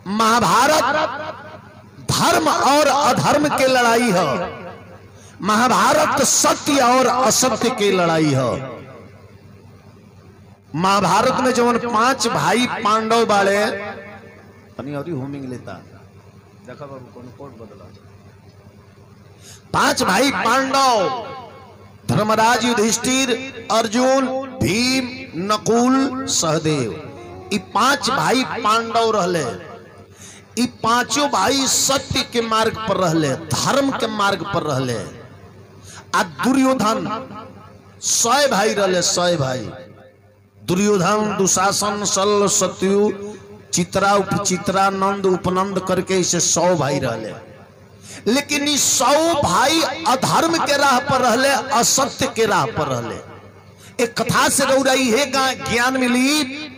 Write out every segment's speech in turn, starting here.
महाभारत धर्म और अधर्म के लड़ाई है महाभारत सत्य और असत्य की लड़ाई है महाभारत में जवन पांच भाई पांडव बाड़े तनी और होमिंग लेता देखा बाबू कौन कोट बदला पांच भाई पांडव धर्मराज युधिष्ठिर अर्जुन भीम नकुल सहदेव ई पांच भाई पांडव रहले ई पांचों भाई सत्य के मार्ग पर रहले धर्म के मार्ग पर रहले आ दुर्योधन सय भाई रहले सय भाई दुर्योधन दुशासन सल सत्यु चित्रा उपचित्रा नंद उपनंद करके इसे सौ भाई रहले लेकिन ई सौ भाई अधर्म के राह पर रहले असत्य के राह पर रहले एक कथा से रौराई है ज्ञान मिली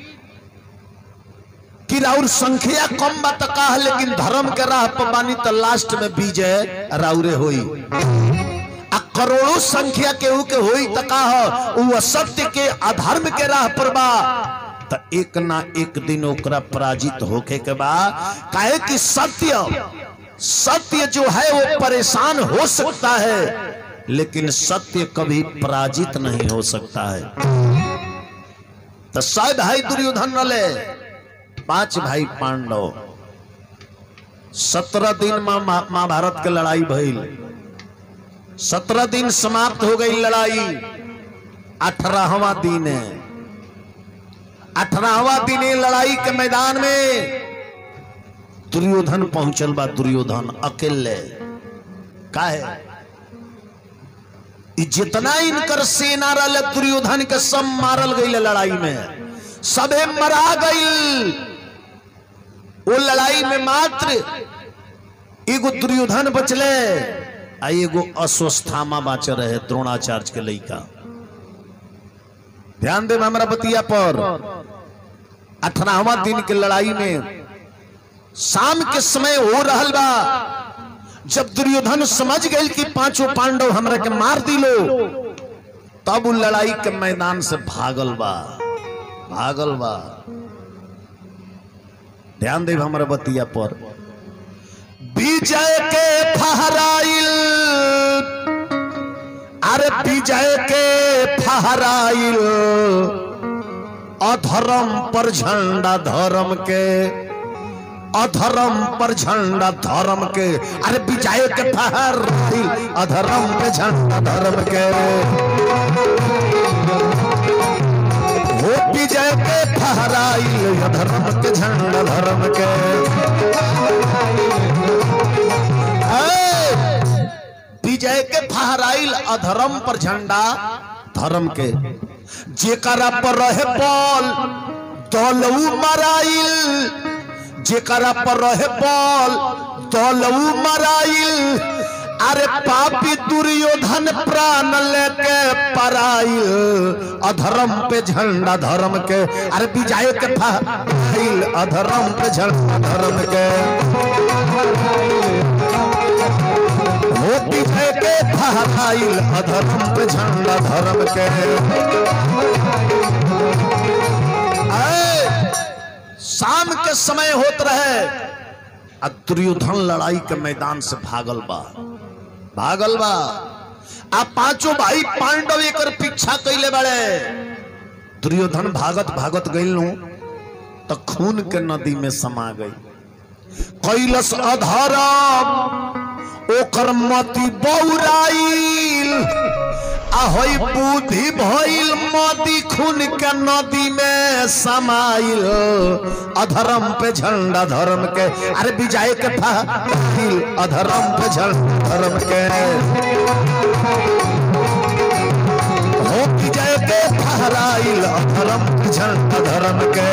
कि राउर संख्या कम बात का है लेकिन धर्म के राह पर बानी तो लास्ट में विजय राउरे होई आ करोड़ों संख्या केहू के होई त का हो उ असत्य के अधर्म के राह पर बा त एक ना एक दिन ओकरा पराजित होके के बा काहे कि सत्य सत्य जो है वो परेशान हो सकता है लेकिन सत्य कभी पराजित नहीं हो सकता है तो सब भाई दुर्योधन रले पांच भाई पांडव सत्रह दिन में महाभारत के लड़ाई भइल सत्रह दिन समाप्त हो गई लड़ाई अठारहवा दिन है अठारहवा दिन लड़ाई के मैदान में दुर्योधन पहुंचल बा दुर्योधन अकेले काहे जितना इनकर सेना रहे दुर्योधन के सब मारल गई लड़ाई में सबे मरा गई वो लड़ाई में मात्र एगो दुर्योधन बचले आ एगो अस्वस्थामा बाच रहे द्रोणाचार्य के लड़का ध्यान दे हमारा बतिया पर अठारहवा दिन के लड़ाई में शाम के समय हो रहल बा जब दुर्योधन समझ गए कि पांचों पांडव हमरा के मार दिलो तब उ लड़ाई के मैदान से भागल बा भागल बा ध्यान दे हमारा बतिया पर विजय के फहराइल अरे विजय के फहराइल अधर्म पर झंडा धर्म के अधर्म पर झंडा धर्म के अरे विजय के फहर अधर्म पे झंडा धर्म के हो विजय के फहराई अधर्म के झंडा धर्म के विजय के फहराइल अधर्म पर झंडा धर्म के जेकरा पर रहे बॉल दौलऊ मराइल जेकरा पर रहे बॉल दौलऊ मराइल अरे पापी दुर्योधन प्राण लेके पराइल अधर्म पे झंडा धर्म के अरे विजय के फाइल अधर्म पे झंडा धर्म के हो विजय के फाइल अधर्म पे झंडा धर्म के शाम के समय होत रहे आ दुर्योधन लड़ाई के मैदान से भागल बा भागल बा आ पांचों भाई पांडव एक पीछा कैले बड़े दुर्योधन भागत भागत गई तो खून के नदी में समा गई कैलस अधरम ओकर मति बौराइल ahoy बुद्धि भइल मोदी खून के नदी में समाइल अधर्म पे झंडा धर्म के अरे विजय के फाइल अधर्म पे झंडा धर्म के हो विजय के फहराइल अधर्म पे झंडा धर्म के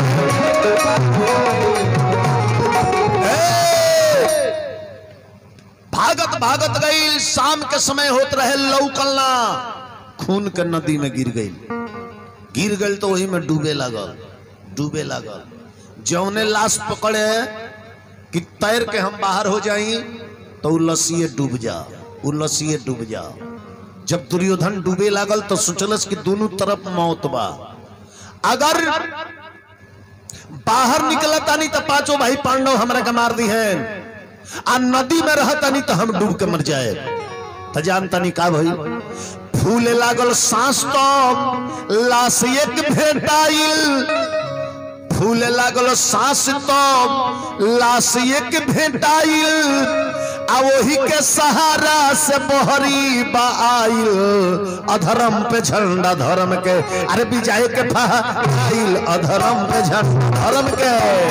भागत भागत गई शाम के समय होत रहे लौकलना खून के नदी में गिर गई गिर गई तो वही में डूबे लगल डूबे लगल जौने लाश पकड़े कि तैर के हम बाहर हो जाई तो उ लसीए डूब जा उ लसीए डूब जा जब दुर्योधन डूबे लागल तो सोचलस कि दोनों तरफ मौत बा अगर बाहर निकलता नहीं तो पांचों भाई पांडव हमरा के मार दी हैं आ नदी में रहता नहीं तो हम डूब के मर जाए तो जानता नहीं का भाई फूले लागल सांस तो लाश एक भेटाइल फूले लागल सांस तो लाश एक भेटाइल आ वही के सहारा से बहरी बाइल अधर्म पे झंडा धर्म के अरे विजय के फहाइल अधर्म पे झंडा धर्म के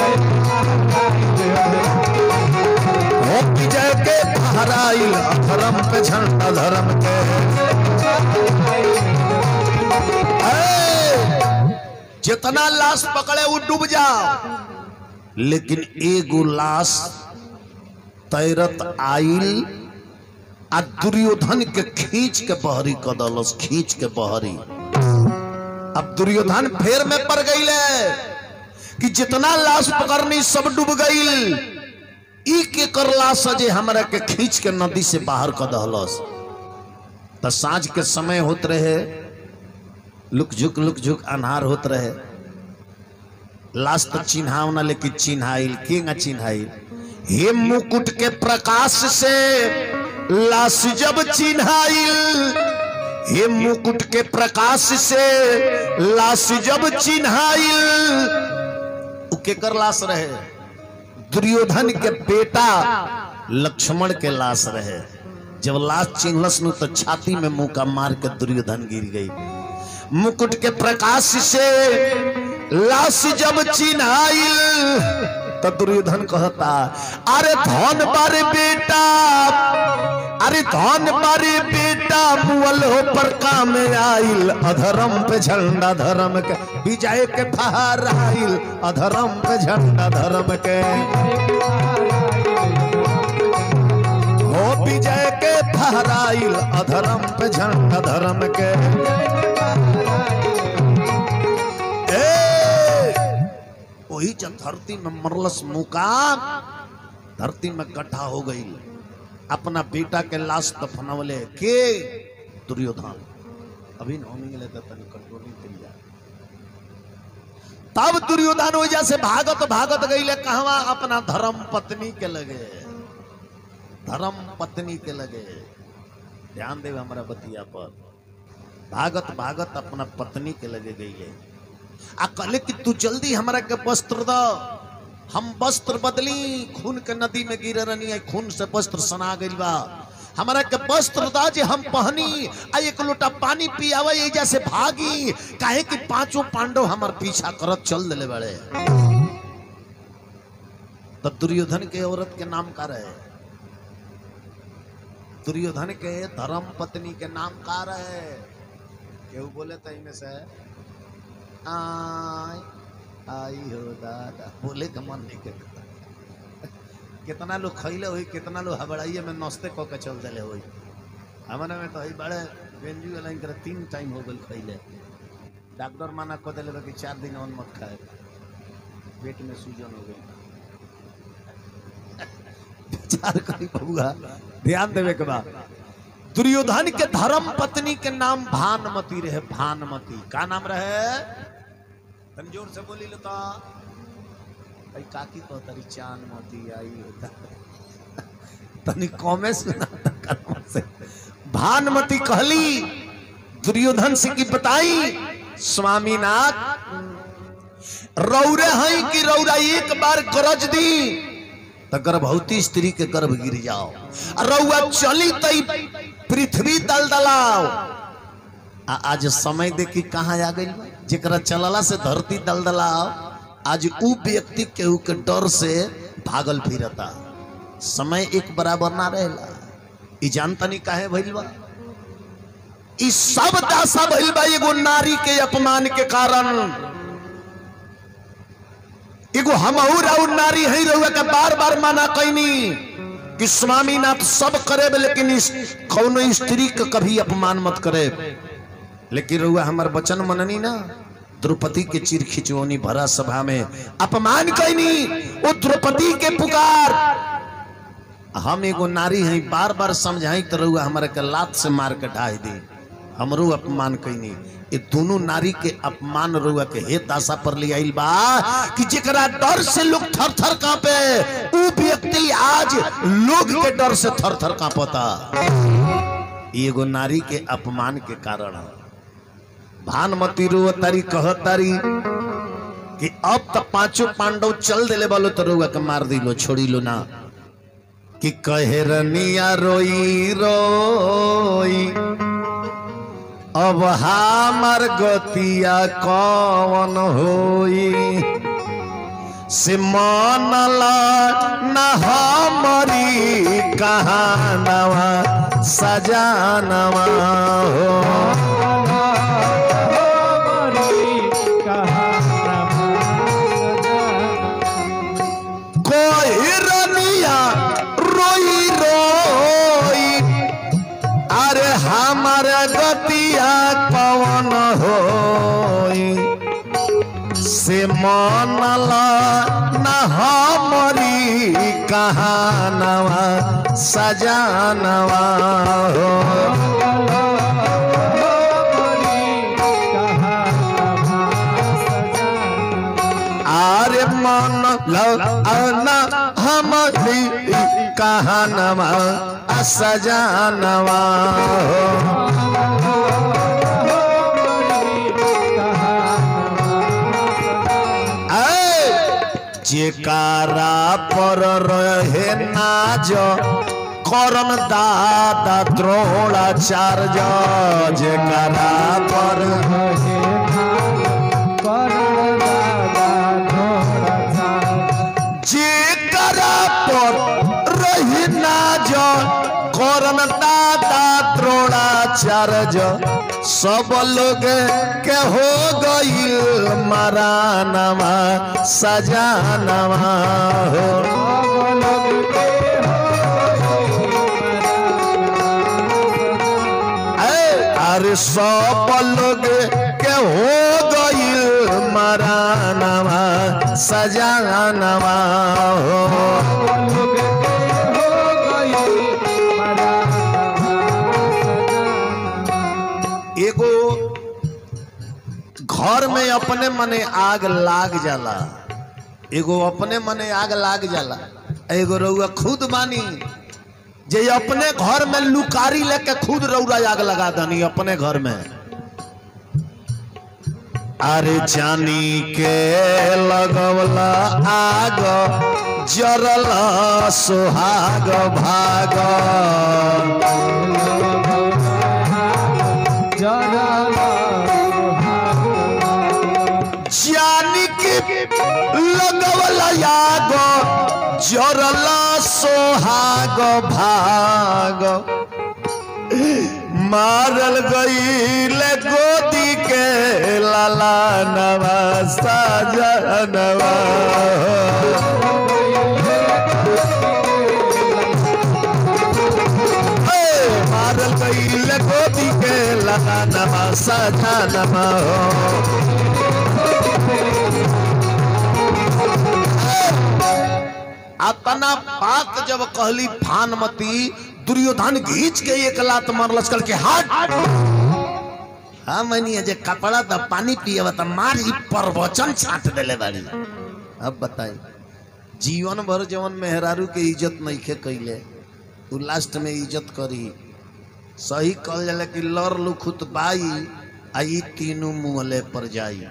हो विजय के फहराइल अधर्म पे झंडा धर्म के ए, जितना लाश पकड़े वो डूब जाओ लेकिन एगो लाश तैरत आइल आ दुर्योधन के खींच के बहरी कदलस खींच के बहरी अब दुर्योधन फेर में पड़ गई कि जितना लाश पकड़नी सब डूब गई ई के कर लाश जे हमरा के खींच के नदी से बाहर कर दहलस तो साँझ के समय होत रहे लुक झुक लुक झुक अन्हार होत रहे लाश तो चिन्हाव ना लेकिन चिन्हाइल के ना चिन्हाइल हे मुकुट के प्रकाश से लाश जब चिन्हाइल हे मुकुट के प्रकाश से लाश जब चिन्हाइल उ केकर लाश रहे दुर्योधन के बेटा लक्ष्मण के लाश रहे जब लाश चिन्हलस नु तो छाती में मुका मार के दुर्योधन गिर गई मुकुट के प्रकाश से लाश जब चिन्हाइल तो दुर्योधन कहता अरे धन बारे बेटा अरे धन बारे बेटा मुअल हो पर काम आइल अधर्म पे झंडा धर्म के विजय के फहार आइल अधर्म पे झंडा धर्म के हो विजय के फहराइल अधर्म पे झंडा धर्म के ए, वही जब धरती में मरलस मुकाम धरती में गड्ढा हो गई अपना बेटा के लाश दफनवले के दुर्योधन अभी नौमी ले तनी कंट्रोलिंग करिया तब दुर्योधन वजह से भागत भागत गईले कहवा अपना धर्म पत्नी के लगे धर्म पत्नी के लगे ध्यान देवे हमारा बतिया पर भागत भागत अपना पत्नी के लगे गई है आ कहले कि तू जल्दी हमरा के वस्त्र दो हम वस्त्र बदली खून के नदी में गिर रहनी है खून से वस्त्र सना गइल बा हमरा के वस्त्र दा जे हम पहनी आ एक लोटा पानी पियावे एजा से भागी काहे कि पांचों पांडव हमार पीछा करत चल देले बड़े तो दुर्योधन के औरत के नाम का रहे दुर्योधन के धर्म पत्नी के नाम का रहे केहू बोले तो इनमें से आई आई हो दादा बोले का मन नहीं करता कितना लोग खैले हुई कितना लोग हबड़ाइए में नस्ते कऽ के चल दिले हुई हमारे में तो हई बड़े बेंजू वाला इनकर तीन टाइम हो गल खैले डॉक्टर माना कह दिले बा कि चार दिन और मत खाए पेट में सूजन हो गई विचार करी बबुआ ध्यान देवे के बाद दुर्योधन के धर्म पत्नी के नाम भानमती रहे भानमती का नाम रहे तनी जोर से बोली लेता भाई काकी को तरी चांद मोती आई होता तनी कमे सुना कर्म से भानमती कहली दुर्योधन से की बताई स्वामीनाथ रौरे हैं कि रौरा एक बार गरज दी तो गर्भवती स्त्री के गर्भ गिर जाओ आ रउआ चली तई पृथ्वी दलदलाओ आ आज समय देखी कहाँ आ गई जेकरा चलला से धरती दलदलाओ आज उ व्यक्ति केहू के डर से भागल फिरता समय एक बराबर ना रहेला ई जानता नहीं काहे भइल बा ई सब दासा भइल बा एगो नारी के अपमान के कारण एगो हमहू राउ नारी है रहुआ के बार बार माना कैनी कि स्वामीनाथ सब करे लेकिन इस कौनो स्त्री के कभी अपमान मत करे लेकिन रहुआ हमार वचन मननी ना द्रौपदी के चिर खिचवनी भरा सभा में अपमान कैनी वो द्रौपदी के पुकार हम एगो नारी हैं बार बार समझाई तो रहुआ हमारे के लात से मार के ढाई दी हमरो अपमान कैनी ये दोनों नारी के अपमान रुआ के हे दासा पर ले आइल बा कि जेकरा डर से लोग थर थर कांपे ऊ व्यक्ति आज लोग के डर से थर थर कांपता ई एगो नारी के अपमान के कारण है भानमती रो तारी कह तारी कि अब तक पांचों पांडव चल दिले बोलो तो रुआ के मार दिलो छोड़ी लो ना कि कहे रनिया रोई रोई अब हमार गतिया कौन होई से मनला न हमारी कहानवा सजानवा हो कोई रनिया रोई रोई अरे हमार गतिया पवन होई से मनला न हमारी कहानवा सजानवा हो आरे मन लना हमारी कहानवा सजानवा हो ऐ, जेकारा पर रहे नाज करम दादा द्रोणाचार्य जेकारा पर जेकरा पर रही नाज करम दादा द्रोणाचार्य सब लोग के हो गईल मरानवा सजानवा हो ऐ, अरे सब लोग के हो गईल मरानवा सजानवा हो एगो घर में अपने मने आग लाग जाला एगो अपने मने आग लाग जाला एगो रउआ खुद मानी जे अपने घर में लुकारी लेके खुद रउरा आग लगा दनी अपने घर में अरे जानी के लगवला आग जरला सुहाग भाग जानी के लगवला आग जरला सोहाग भाग मारल गईल गोदी के लाला नवा साजनवा ए, मारल गईल गोदी के लाला नवा साजनवा हो अपना बात जब कहली भानमती दुर्योधन घींच के एक लात मारलस कल के हाथ हाँ मनी जे कपड़ा तो पानी पिए त मार ई प्रवचन छाट देले बाड़ी अब बताई जीवन भर जवन मेहरारू के इज्जत नइखे कइले उ लास्ट में इज्जत करी सही कहल जाला कि लर लुखुत बाई आ ई तीनों मुहले पर जाई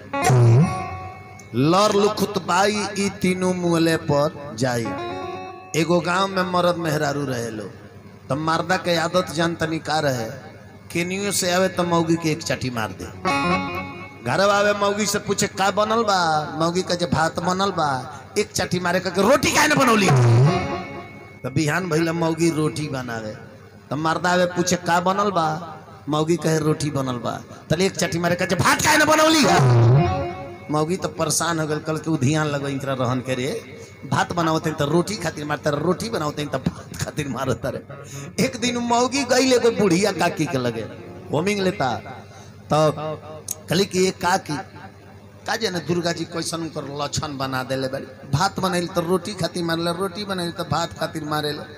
लर लुखुत बाई ई तीनों मुहले पर जाई एगो गांव में मर्द मेहरारू रहे लो तब मर्दा के आदत जान तनी का रहे केनियो से आवे तो मौगी के एक चाटी मार दे घर आवे मौगी से पूछे का बनल बा मौगी का जे भात बनल बा एक चाटी मारे का रोटी काहे न बनौली तो बिहान भइला मौगी रोटी बनावे तब मर्दा आवे पूछे का बनल बा मौगी कहे रोटी बनल बा तले एक चाटी मारे का जे भात काहे न बनौली मौगी तो परेशान हो गल कल के उ ध्यान लगो इनकरा रहन के रे भात बनावते तो रोटी खातिर मारता रहे रोटी बनावते तो भात खातिर मारता रहे एक दिन मौगी गई एगो बुढ़िया काकी के लगे होमिंग लेता तो कहली कि ये काकी का जाने दुर्गा जी कैसन कर लक्षण बना देले बाड़ी भात बनैल तो रोटी खातिर मारले रोटी बनैल तो भात खातिर मारेले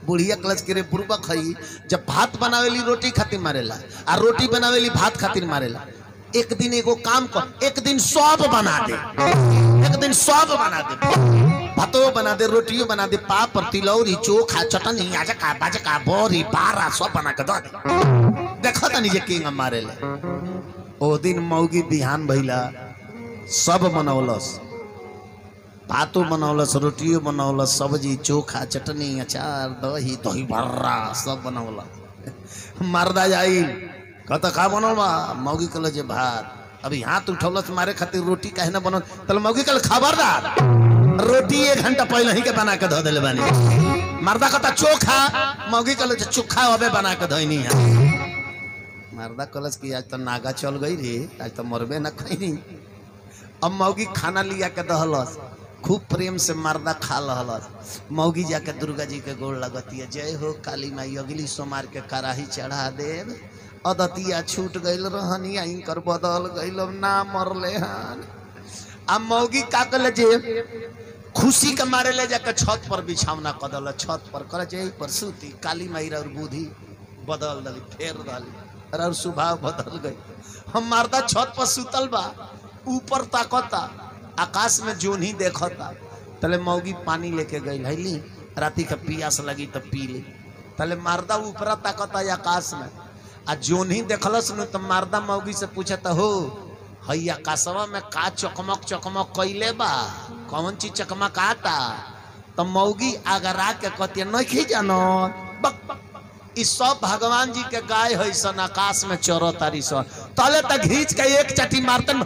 बुढ़िया क्लच के रे पूर्वा खई जब भात बनावेली रोटी खातिर मारेला आ रोटी बनावेली भात खातिर मारेला एक दिन एगो काम कर एक दिन सब बना दे एक दिन सब बना दे भातो बना दे रोटियो बना दे पापड़ तिलौरी चोखा चटनी आजका बाजका बोरी पारा सब बना के दे दे देखो तनी जे किंग मारेले ओ दिन मौगी बिहान भइला सब बनौलस भातो बनौलस रोटियो बनौलस सब्जी चोखा चटनी अचार दही दही भर्रा सब बनौलस मर्दा जाई कहता का बनल बा मौगी कहल जे भात अभी हाथ उठौलस मारे खातिर रोटी काहे ना बनल तल मौगी कहल खबरदार रोटी एक घंटा पहले ही के बना के धो देले बानी मर्दा कहता चोखा मौगी कहल जे चोखा अबे बना के धोइनी है मर्दा कहलस कि आज तो नागा चल गई रे आज तो मरबे ना खैनी अब मौगी खाना लिया के दहलस खूब प्रेम से मर्दा खा लहलस मौगी जाके दुर्गा जी के गोड़ लगतिया जय हो काली माई अगली सोमार के कराही चढ़ा देव अदतिया छूट गइल रहनी इनकर बदल गइल अब ना मरले हन आ मौगी का कल जे खुशी के मारे ले जाके छत पर बिछावना कदल छत पर कर जे पर सूती काली माई और बुद्धि बदल दली फेर दली और स्वभाव बदल गई हम मर्दा छत पर सुतल बा ऊपर ताकता आकाश में जोन ही देखता तले मौगी पानी लेके गई हैली राती के पियास लगी तो पी ली तले मर्दा ऊपर ताकता आकाश में आ जोन ही देखलस न तो मर्दा मौगी से पूछता हो हई आकाशवा में का चकमक चकमक कैले बा कौन चीज चकमक आता तो मौगी अगरा के कहती नहीं जानो बक बक ई सब भगवान जी के गाय है सन आकाश में चोरो तारी सन तले तक घींच के एक चटी मारतन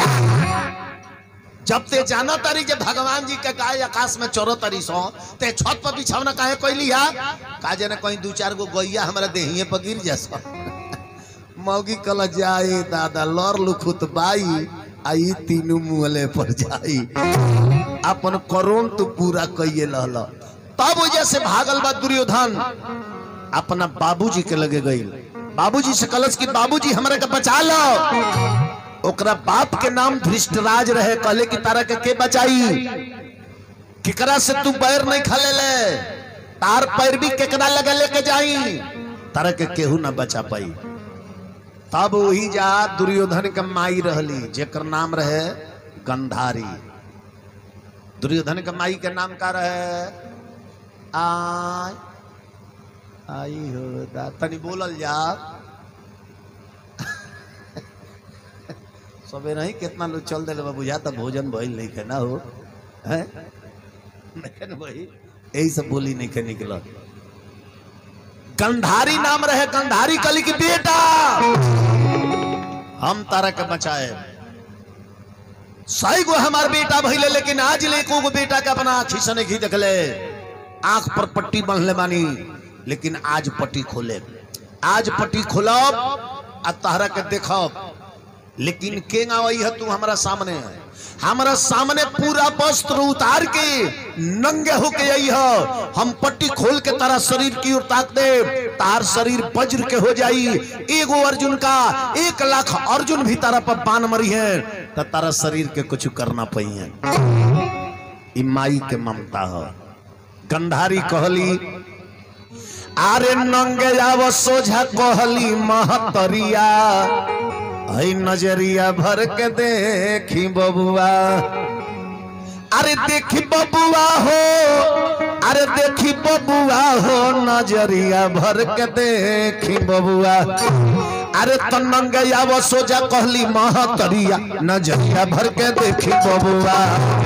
जब ते जाना तारी जे भगवान जी के गाय आकाश में चोरो तारी सो ते छत पर बिछावना काहे कैली हा काजे ने कहीं दू चार गो गैया हमरा देहिए पर गिर जैसा मौगी कल जाए दादा लर लुखुत बाई आई तीनू मुहले पर जाई अपन करोन तो पूरा कइए लहल तब वजह से भागल बा दुर्योधन अपना बाबूजी के लगे गई बाबूजी से कलश की बाबूजी हमरा के बचा लो ओकरा बाप के नाम धृष्टराज रहे कहले कि तारा के के बचाई केकरा से तू पैर नहीं खले ले तार पैर भी केकरा लगे लेके जाई तारा के केहू ना बचा पाई तब वही जा दुर्योधन के माई रहली जेकर नाम रहे गंधारी दुर्योधन के माई के नाम का रहे आई आई हो दा तनी बोलल जा सबे नहीं कितना लोग चल दिले बा बुझा तो भोजन भइल नहीं के ना हो हैं नहीं भाई यही सब बोली नहीं के निकल गंधारी नाम रहे गंधारी कली की बेटा हम तारा के बचाए सही गो हमार बेटा भइले लेकिन आज ले को गो बेटा के अपना आँखी से नहीं देखले आंख पर पट्टी बांधले बानी लेकिन आज पट्टी खोले आज पट्टी खोलब आ तहरा के देखब लेकिन केंगा वही है तू हमारा सामने हमारा सामने पूरा वस्त्र उतार के नंगे होके आई है हम पट्टी खोल के तारा शरीर की ओर ताक दे तार शरीर वज्र के हो जाई एगो अर्जुन का एक लाख अर्जुन भी तारा पर बान मरी है तो तारा शरीर के कुछ करना पई है ई माई के ममता है गंधारी कहली आरे नंगे आव सोझा कहली महतरिया हई नजरिया भर के देखी बबुआ अरे देखी बबुआ हो अरे देखी बबुआ हो नजरिया भर के देखी बबुआ अरे तो नंगे आव सोझा कहली महतरिया नजरिया भर के देखी बबुआ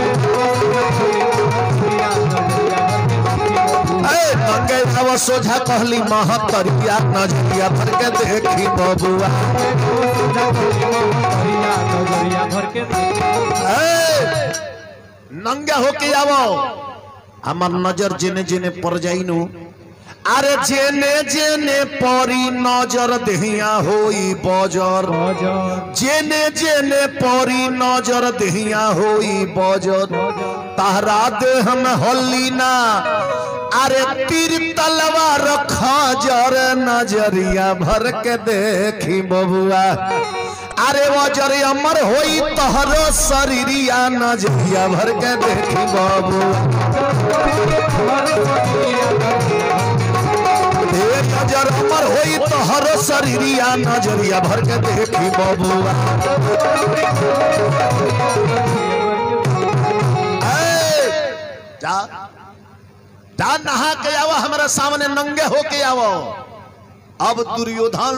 ए, नंगे आव सोझा कहली महतरिया नजरिया भर के देखी बबुआ ए, नंगा होके आवो हमार नजर जेने जेने पर जाइनु अरे जेने जेने परी नजर देहिया होई बजर जेने जेने परी नजर देहिया होई बजर तहरा देह में हल्ली ना अरे तीर तलवार खजर नजरिया भर के देखी बबुआ अरे वजर अमर होई तहरो शरीरिया नजरिया भर के देखी बबुआ तोहरो शरीरिया नजरिया भर के देखी बबुआ ए, जा जा नहा के आओ हमारा सामने नंगे होके आओ अब दुर्योधन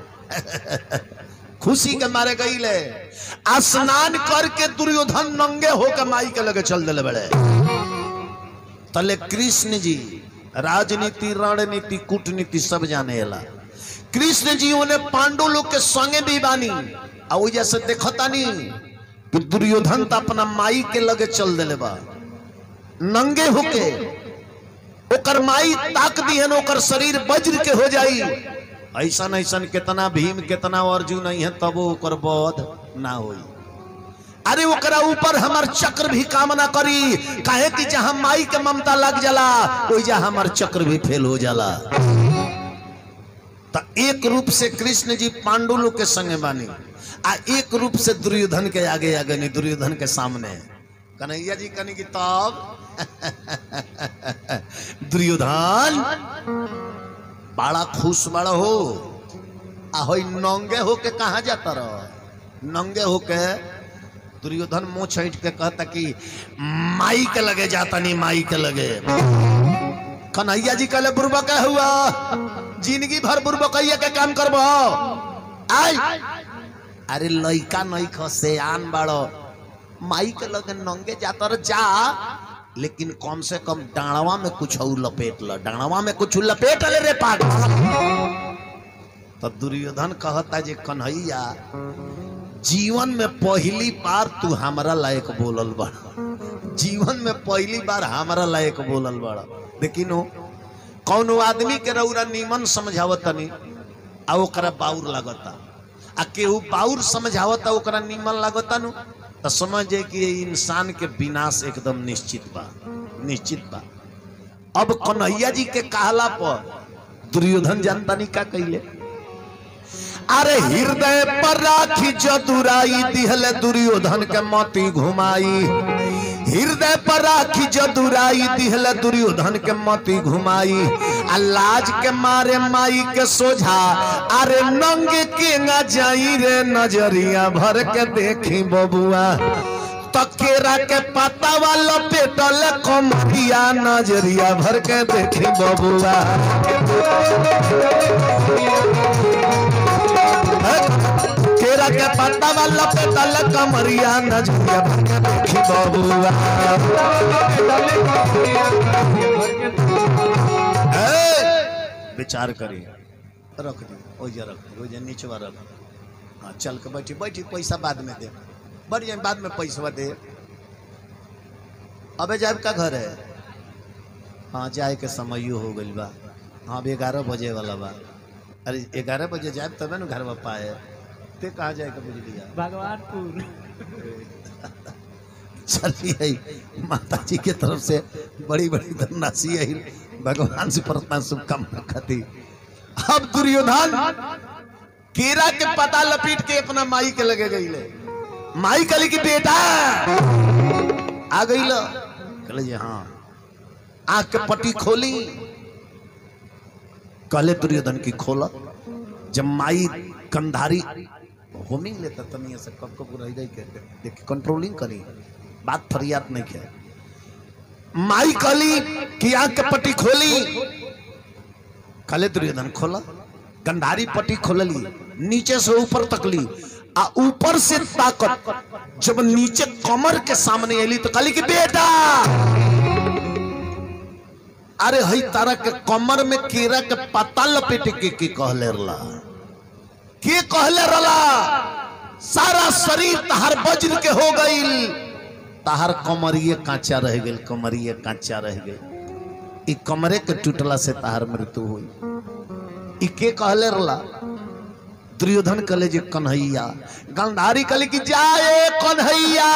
खुशी के मारे गईले स्नान करके दुर्योधन नंगे होके माई के लगे चल दिले बड़े तले कृष्ण जी राजनीति रणनीति कूटनीति सब जाने ला कृष्ण जी उन्हें पांडु लोग के संगे भी बानी आ वो जैसे देखता नहीं कि दुर्योधन तो अपना माई के लगे चल दिले बा नंगे होके ओकर माई ताक दी है ओकर शरीर वज्र के हो जाई ऐसन ऐसन कितना भीम कितना अर्जुन नहीं है तब ओकर बोध ना होई अरे ओकरा ऊपर हमार चक्र भी काम ना करी काहे कि जहां माई के ममता लग जाला ओइजा हमार चक्र भी फेल हो जाला तो एक रूप से कृष्ण जी पांडु लोग के संगे बानी आ एक रूप से दुर्योधन के आगे आगे नहीं दुर्योधन के सामने कन्हैया जी कनी की तब दुर्योधन बड़ा खुश बड़ा हो आ होई नंगे होके कहा जाता रहो नंगे होके दुर्योधन मुंह छीट के कहता कि माई के लगे जाता नहीं माई के लगे कन्हैया जी कहले बुरबा का हुआ जिंदगी भर बुरबा कहिया के काम करबो आई अरे लइका नहीं खसे आन बाड़ो माई के लगे नंगे जाता रह जा लेकिन कम से कम डाणवा में कुछ और लपेट ल डाणवा में कुछ लपेट ले रे पाग तो दुर्योधन कहता जे कन्हैया जीवन में पहली बार तू हमारा लायक बोलल बड़ा जीवन में पहली बार हमारा लायक बोलल बड़ा लेकिन हो कौनो आदमी के रौरा नीमन समझावत तनी आ ओकरा बाउर लागता आ केहू बाउर समझावता ओकरा नीमन लागता नु तो समझ जाए कि ये इंसान के विनाश एकदम निश्चित बा निश्चित बा अब कन्हैया जी के कहला पर दुर्योधन जानता नहीं का कैले अरे हृदय पर राखी जदुराई दिहल दुर्योधन के मोती घुमाई हृदय पर राखी जदुराई दिहल दुर्योधन के मोती घुमाई आ लाज के मारे माई के सोझा अरे नंग के न जाई रे नजरिया भर के देखी बबुआ तकेरा के पत्ता वाला पेटल कमरिया नजरिया भर के देखी बबुआ केरा के पत्ता वाला पेटल कमरिया नजरिया भर के देखी बबुआ ए, विचार करी रख दी ओइजा रख दी ओइजा नीचवा रख हाँ चल के बैठी बैठी पैसा बाद में दे बढ़िया बाद में पैसा दे अबे जाब का घर है हाँ जाए के समय हो गइल बा हाँ अभी ग्यारह बजे वाला बा अरे ग्यारह बजे जाए तबे ना घर में पाए ते कहाँ जाए के बुझ लिया भगवानपुर चलिए माता जी के तरफ से बड़ी बड़ी धनराशि है भगवान से प्रार्थना शुभकामना खाती अब दुर्योधन केरा के पता लपेट के अपना माई के लगे गई ले माई कली की बेटा आ गई लो कहले जी हाँ आंख के पट्टी खोली कहले दुर्योधन की खोला जब माई कंधारी होमिंग लेता तनिया से कब कब रह गई के देख कंट्रोलिंग करी बात फरियाद नहीं है माई कहली कि आंख के पट्टी खोली कहले दुर्योधन खोला गंधारी पट्टी खोलली नीचे से ऊपर तकली आ ऊपर से ताकत जब नीचे कमर के सामने अली तो कहली कि बेटा अरे हई तारा के कमर में केरा के पत्ता लपेट के के कहले रला के कहले रला सारा शरीर तहार वज्र के हो गईल तहार कमरिए कांचा रह गईल कमरिए कांचा रह गईल ई कमरे के टूटला से तहार मृत्यु हुई ई के कहले रला दुर्योधन कहले जे कन्हैया गंधारी कहले कि जाए कन्हैया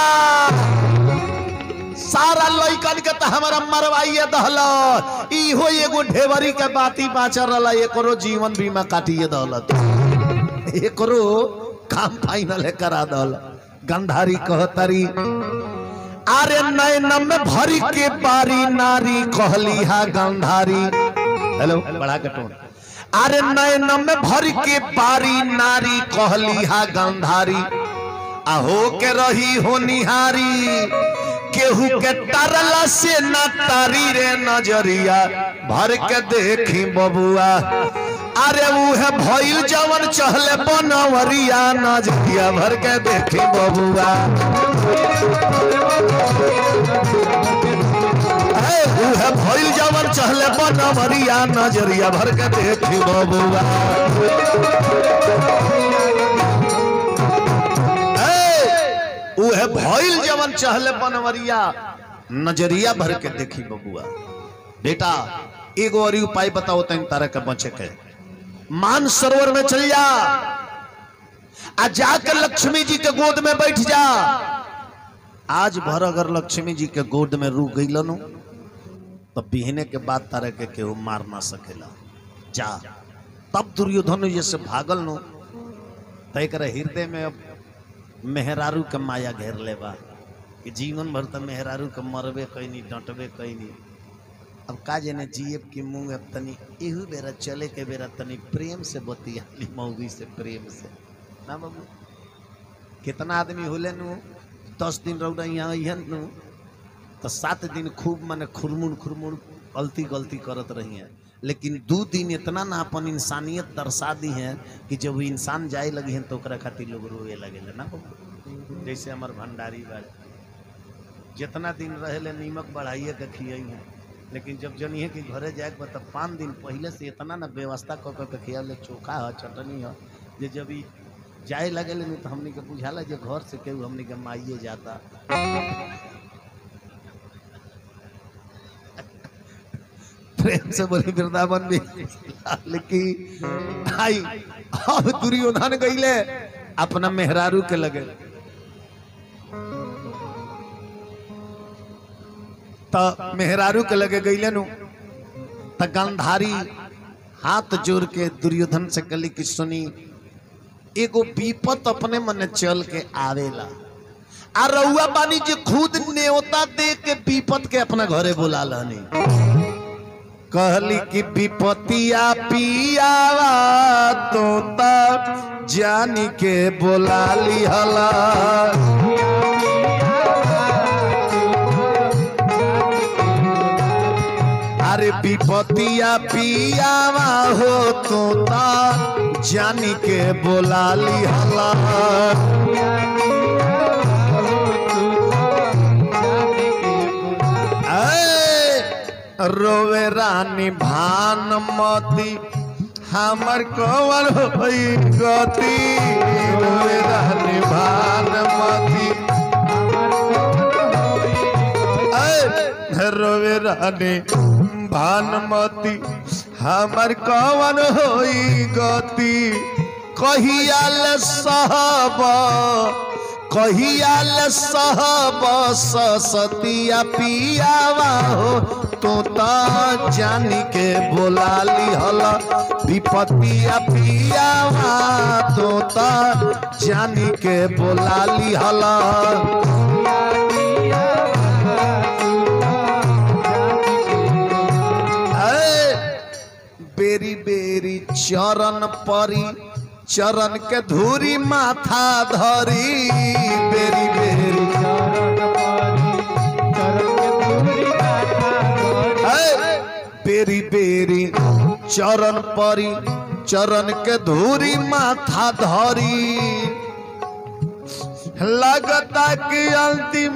सारा लइकन के तो हमारा मरवाइए दहल इहो एगो ढेवरी के बाती बाचल रहा एकरो जीवन बीमा काटिए दहलत एकरो काम फाइनल है करा दल गंधारी कहतरी अरे नैन में भरी के बारी नारी कहली हा गंधारी हेलो बढ़ा के टोन अरे नयन में भर के बारी नारी कहली हा गंधारी आहो के रही हो निहारी केहू के तरला से न तारी रे नजरिया भर के देखी बबुआ अरे उहे भइल जवन चहले बनवरिया नजरिया भर के देखी बबुआ ए, उहे भइल जवन चहले बनवरिया नजरिया भर के देखी बबुआ ए, उहे भइल जवन चहले बनवरिया नजरिया भर के देखी बबुआ बेटा एगो और उपाय बताओ तन तारा के बचे के मान सरोवर में चल जा आ जाकर लक्ष्मी जी के गोद में बैठ जा आज भर अगर लक्ष्मी जी के गोद में रुक गई नु तो बिहने के बाद तारा के केहू मार ना सकेला जा तब दुर्योधन जैसे भागल नु तो एक हृदय में अब मेहरारू के माया घेर लेबा कि जीवन भर तो मेहरारू के मरबे कैनी डंटबे कैनी अब का जाने जीएब की मुंह अब तनी एहू बेरा चले के बेरा तनी प्रेम से बतियाली मौगी से प्रेम से ना बाबू कितना आदमी होले नु दस दिन रौदा यहाँ अहन नु तो सात दिन खूब माने खुरमुन खुरमुन गलती गलती करत रही हैं लेकिन दू दिन इतना ना अपन इंसानियत दर्शा दी है कि जब वो इंसान जाए लगी हैं तो ओकरा खातिर लोग रोए लगे ना बाबू जैसे हमार भंडारी बा जितना दिन रहे नीमक बढ़ाइए के खियाई है लेकिन जब जनिए कि घरे जाए के तब पाँच दिन पहले से इतना ना व्यवस्था कऽ कऽ के खिया ले चोखा है चटनी है जे जब ई जाए लगे ले तो हमनी के बुझाला जे घर से केहू हमनी के माइए जाता प्रेम से बोली वृंदावन भी लेकिन आई अब दुर्योधन गईले अपना मेहरारू के लगे तो मेहरारू के लगे गईले नु तो गंधारी हाथ जोड़ के दुर्योधन से कली कि सुनी एगो विपत अपने मन चल के आवेला आ रउआ बानी जे खुद न्योता दे के विपत के अपना घरे बुला लहनी कहली कि विपतिया पियावा तोता जानी के बोला लिहला अरे विपतिया पियावा हो तोता जानी के बोला लिहला ऐ, रोवे रानी भानुमती हमर कवर होई गति रोवे रानी भानुमती ऐ, रोवे रानी भानुमती हमर कवन होई गति कहियाल सहब कहियाल सहब सतिया पियावा हो तो ता जानी के बोला लिहल विपतिया पियावा तो ता जानी के बोला लिहल बेरी बेरी चरण परी चरण के धूरी माथा धरी बेरी बेरी ऐ, बेरी बेरी चरण परी चरण के धूरी माथा धरी लगता कि अंतिम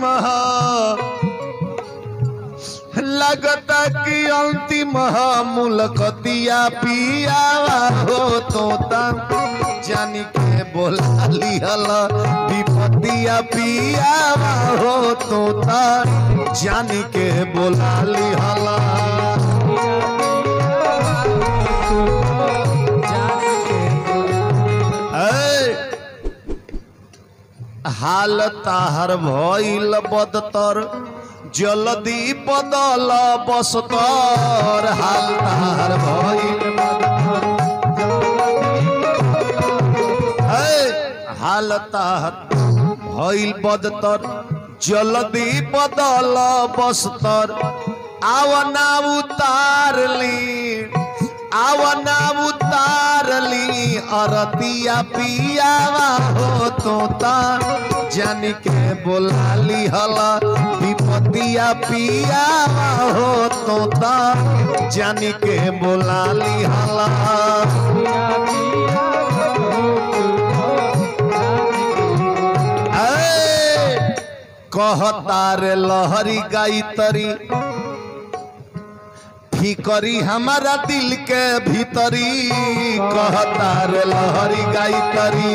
लगता कि अंतिम मुलकतिया पियावा हो तो जानी के बोला लिहल विपतिया पियावा हो तो जानी के बोला लिहल हाल ताहर भइल बदतर जल्दी बदल बसतर हाल ताहर भइल है हाल ताहर भइल बदतर जल्दी बदल बसतर आवना उतार ली आवना उतारली अरतिया पियावा हो तो ता जान के बोलाली हला विपतिया पियावा हो तो ता जान के बोलाली हला ऐ, कहतार लहरी गाई तरी फिकरी हमारा दिल के भीतरी कहतार लहरी गाई तरी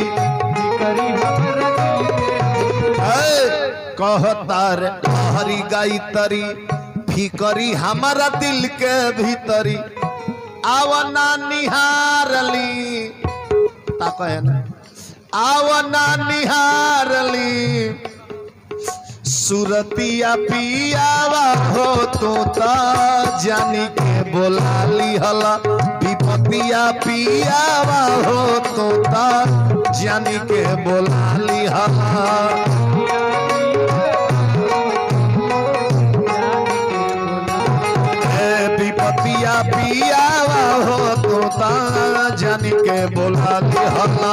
ऐ, कहतार लहरी गाई तरी फिकरी हमारा दिल के भीतरी आवना निहारली ताको है ना आवना निहारली सुरतिया पियावा हो तो ता जानी के बोलाली हला विपतिया पियावा हो तो ता जानी के बोलाली हला ए विपतिया पियावा हो तो ता जानी के बोलाली हला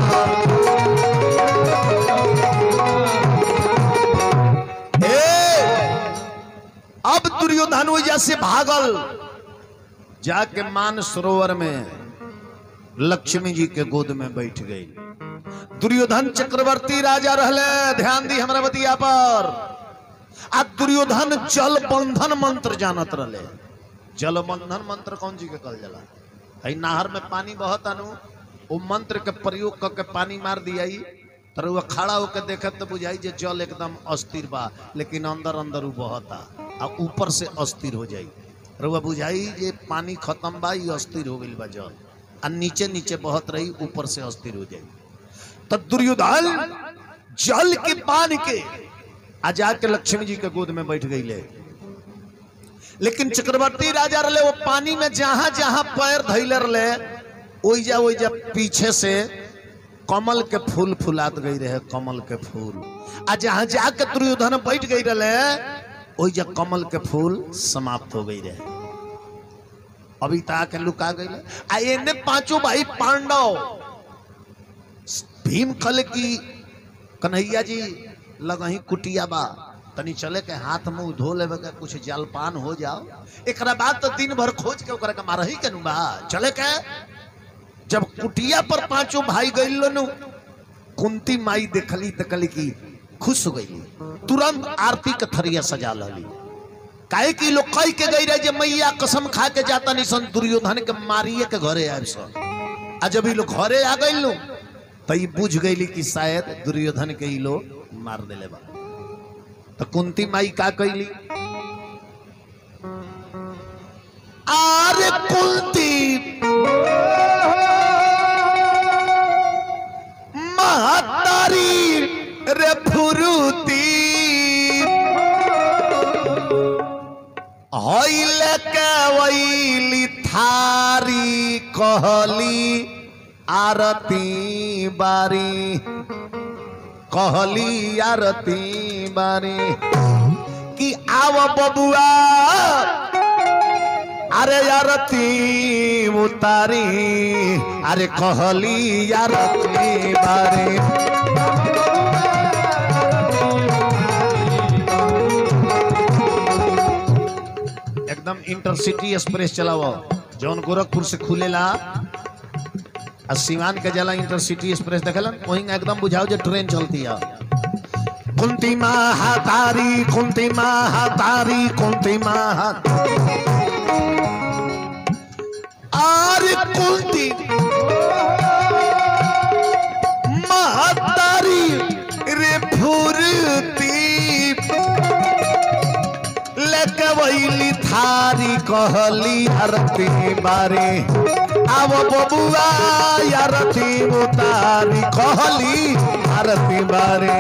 ए, अब दुर्योधन वजह से भागल जाके मान सरोवर में लक्ष्मी जी के गोद में बैठ गई दुर्योधन चक्रवर्ती राजा रहले ध्यान दी हमरा बतिया पर आ दुर्योधन जल बंधन मंत्र जानत रहले जल बंधन मंत्र कौन जी के कल जला है नहर में पानी बहत अनु वो मंत्र के प्रयोग करके पानी मार दिया तर वो खड़ा होकर देखत तो बुझाई जे जल एकदम अस्थिर बा लेकिन अंदर अंदर वो बहता आ ऊपर से अस्थिर हो जाई रउआ बुझाई जे पानी खत्म बा ये अस्थिर हो गई बा जल आ नीचे नीचे बहत रही ऊपर से अस्थिर हो जाई तो दुर्योधन जल के पान के आ जाके लक्ष्मी जी के गोद में बैठ गई ले लेकिन चक्रवर्ती राजा रहे वो पानी में जहां जहां पैर धैले रहे ओइजा ओइजा पीछे से कमल के फूल फुलात गई रहे कमल के फूल आ जहां जाके दुर्योधन बैठ गई रहे ओइजा कमल के फूल समाप्त हो गई रहे अभी तक लुका गई आ एने पांचों भाई पांडव भीम कल की कन्हैया जी लगही कुटिया बा तनी चले के हाथ मुंह धो लेवे के कुछ जलपान हो जाओ एकरा बाद तो दिन भर खोज के ओकरा के मारही के नु बा चले के जब कुटिया पर पांचों भाई गई नु कुंती माई देखली त कली की खुश हो गई तुरंत आरती के थरिया सजा लली काहे की लोग कह के गई रहे जे मैया कसम खा के जाता निसन दुर्योधन के मारिए के घरे आब सन आ जब ई लोग घरे आ गई नु तो ई बुझ गईली कि शायद दुर्योधन के ई लोग मार देले बा तो कुंती माई का कैली आरे कुंती महतारी रे फुरुती हईल के वैली थारी कहली आरती बारी कहली आरती बारी कि आव बबुआ अरे आरती उतारी अरे कहली आरती बारी एकदम इंटरसिटी एक्सप्रेस चलाओ जौन गोरखपुर से खुलेला आ सिवान के जला इंटरसिटी एक्सप्रेस देखलन वहीं एकदम बुझाओ जो ट्रेन चलती है कुंती महातारी कुंती महातारी कुंती महा आरे कुंती महातारी रे फुरती लेके वैली थारी कहली आरती बारे आव बबुआ आरती उतारी कहली आरती बारे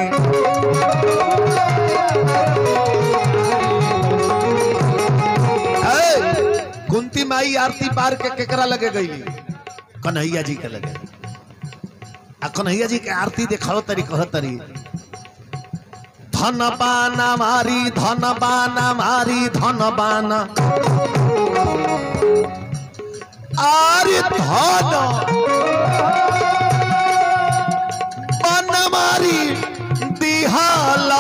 ए, कुंती माई आरती पार के केकरा लगे गईली कन्हैया जी के लगे आ कन्हैया जी के आरती देखाओ तरी कह तरी धन बाना मारी धन बाना मारी धन बाना आरे धन बनमारी दिहाला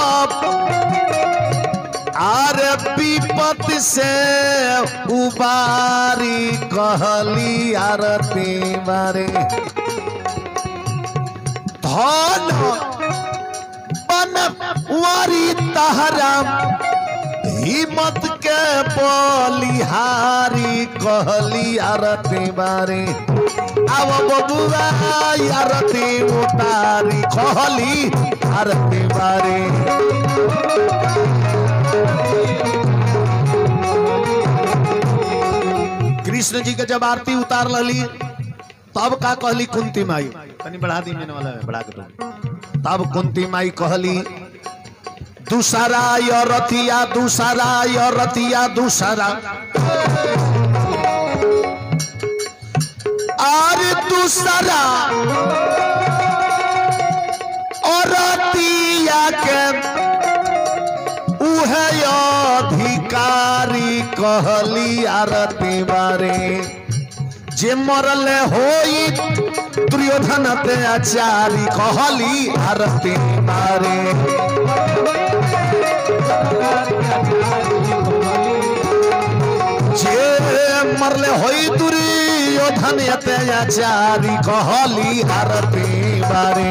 आर विपत से उबारी कहली आरती बारे धन बनवारी तहरा हिम्मत के बलिहारी कहली आरती बारे अब बबुआ आरती उतारी कहली आरती बारे कृष्ण जी के जब आरती उतार लली तब का कहली कुंती माई तनी बढ़ा दी मैंने वाला है, बढ़ा के दो तब कुंती माई कहली दूसरा यो रतिया दूसरा यो रतिया दूसरा और दूसरा और रतिया के उहे अधिकारी कहली आरती बारे जे मरले होई दुर्योधन ते आचारी कहली आरती बारे जे मरले होई दुर्योधन ते आचारी कहली आरती बारे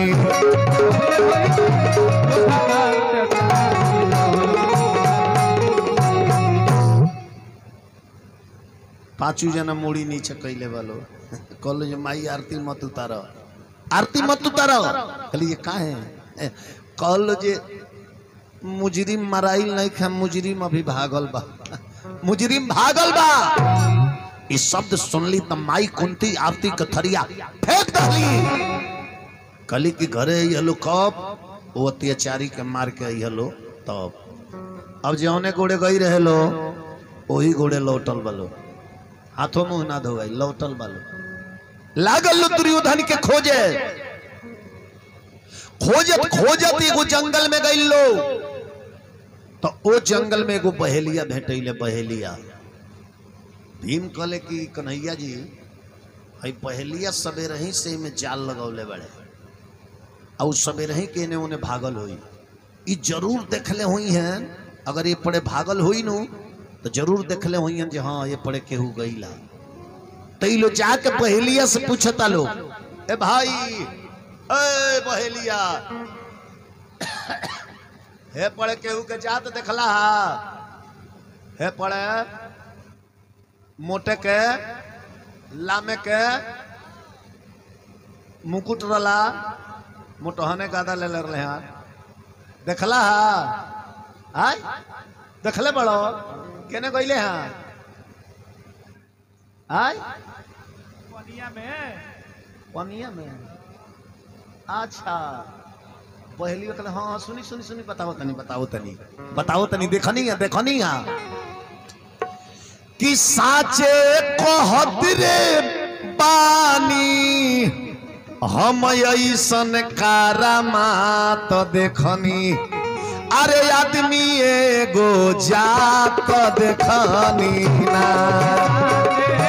पांचू जना मुड़ी नीचे कैले वालो कहलो जे माई आरती मत उतारो आरती मत उतारो कहली ये का है कहलो जे मुजरिम मराइल नहीं खा मुजरिम अभी भागल बा मुजरिम भागल बा ई शब्द सुनली त माई कुंती आरती के थरिया फेंक दली कली की घरे यलो कब वो अत्याचारी के मार के यलो तब अब जौने गोड़े गई रहे लो वही गोड़े लौटल बलो हाथों मुंह ना धोवाई लौटल बालो लागल लो दुर्योधन के खोजे खोजत खोजत एगो जंगल में गई लो तो ओ जंगल में एगो बहेलिया भेटैले बहेलिया भीम कहले कि कन्हैया जी हई बहेलिया सवेरे ही से में जाल लगौले बड़े और सवेरे ही के ने उन्हें भागल हुई ई जरूर देखले हुई हैं अगर ये पड़े भागल हुई नु तो जरूर देखले हुई हैं जे हाँ ये पड़े केहू गईला तो ई लो जाके बहेलिया से पूछता लो ए भाई ए बहेलिया हे पड़े केहू के जात देखला हा हे पड़े मोटे के लामे के मुकुट रला मोटहने गादा ले ले रहे हैं देखला हा आय देखले बड़ो केने गईले हाँ आय पनिया में पनिया में अच्छा पहली कहले हाँ हाँ, सुनी सुनी सुनी बताओ तनी बताओ तनी बताओ तनी देखनी है देखनी है कि साचे कहत रे पानी हम ऐसन कारामात देखनी अरे आदमी एगो जात देखनी ना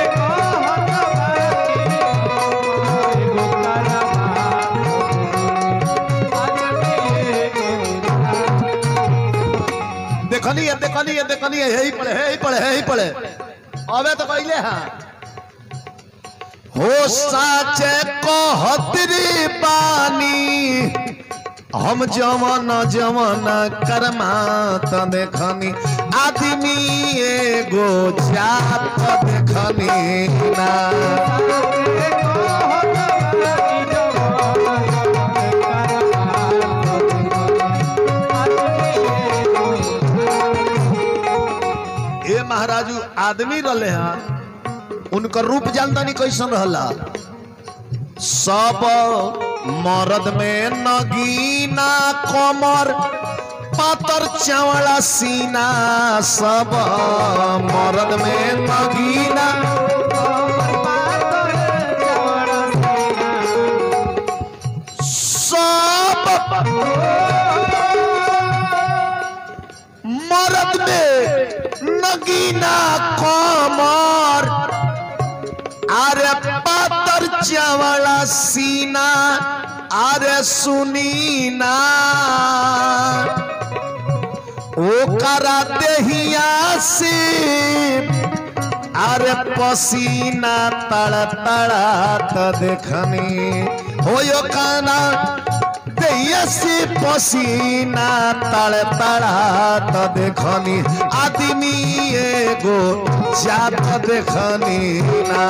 देखनी है देखनी है देखनी है यही पड़े यही पड़े यही पड़े अबे तो पहले हाँ हो साचे कहतरी पानी हम जवन जवन कर्मा त देखनी आदमी एगो जात देखनी ना ए महाराजू आदमी रहले हैं उनकर रूप जानता नहीं कैसन रहला सब मर्द में नगीना कमर पातर चावड़ा सीना सब मर्द में नगीना सब मर्द में नगीना कमर अरे सीना अरे सुनी ना ओकरा देहिया से अरे पसीना तड़ तड़ात देखनी हो काना देहिया से पसीना तड़ तड़ात देखनी आदमी एगो जात देखनी ना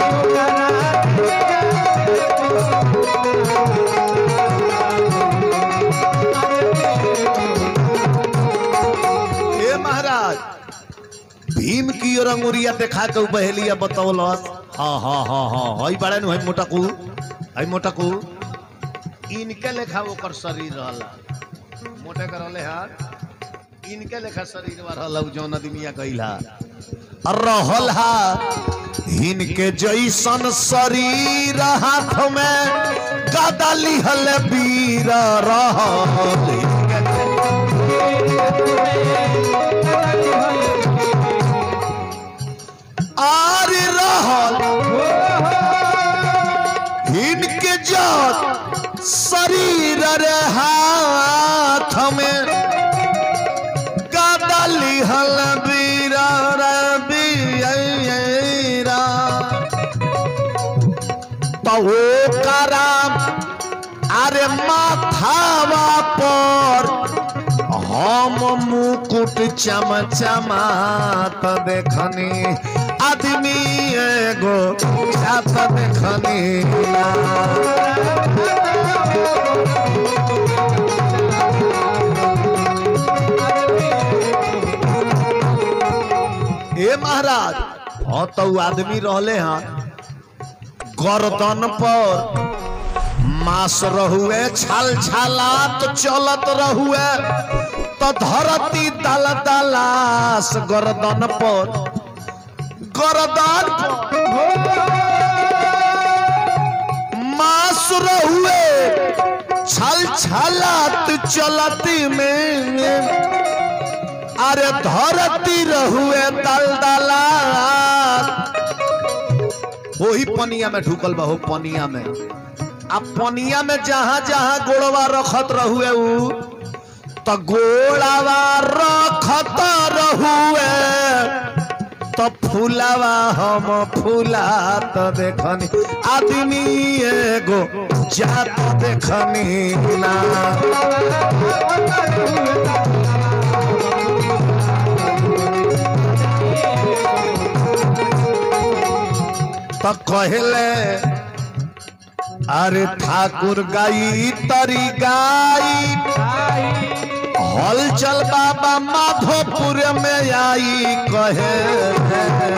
हे महाराज भीम की और अंगुरिया देखा के उ बहेलिया बतौलस हाँ हाँ हाँ हाँ हई बड़े नु हई मोटकू हई मोटकू इनके लेखा ओकर शरीर रहला मोटे कर रहले हा इनके लेखा शरीर में रहला उ जौन आदमिया कइला रहल हा इनके जैसन शरीर हाथ में गदा लिहल वीर रहल आर रहल इनके जत शरीर रे हाथ में गदा लिहल वीर रे वीरा तो कराम अरे माथावा पर हम मुकुट चमचमात देखनी आदमी एगो जात देखनी ना। ए महाराज हाँ तो उ आदमी रहले हाँ गर्दन पर मास रहुए छल छलात चलत रहुए तो धरती दल दलास गर्दन पर गर्दन पर मास रहुए छल छलात चलती में अरे धरती रहुए दल दलात वही पनिया में ढुकल बा हो पनिया में आ पनिया में जहां जहां गोड़वा रखत रहुए उ तो गोड़वा रखत रहुए तो फूलावा हम फूला तो देखनी आदमी एगो जात देखनी ना तो कहले अरे ठाकुर गाई तरी गाई हलचल बाबा माधोपुर में आई कहे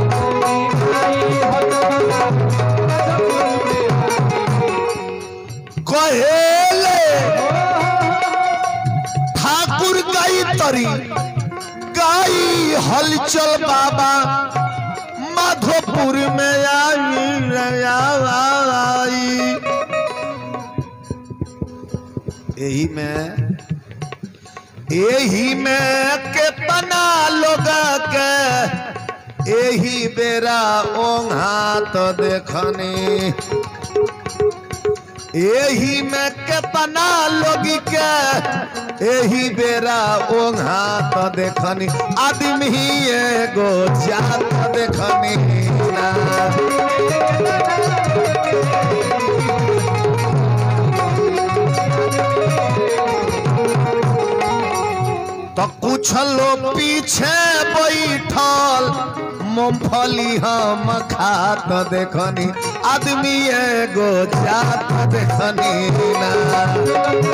कहेले ठाकुर गाई तरी गाई हलचल बाबा माधोपुर में आई आई यही में यही में कितना लोग के यही बेरा ओंघा तो देखनी यही में कितना लोग के यही बेरा ओंघा तो देखनी आदमी एगो जात देखनी ना तो कुछ लोग पीछे बैठल मूंगफली हम खात देखनी आदमी एगो जात देखनी ना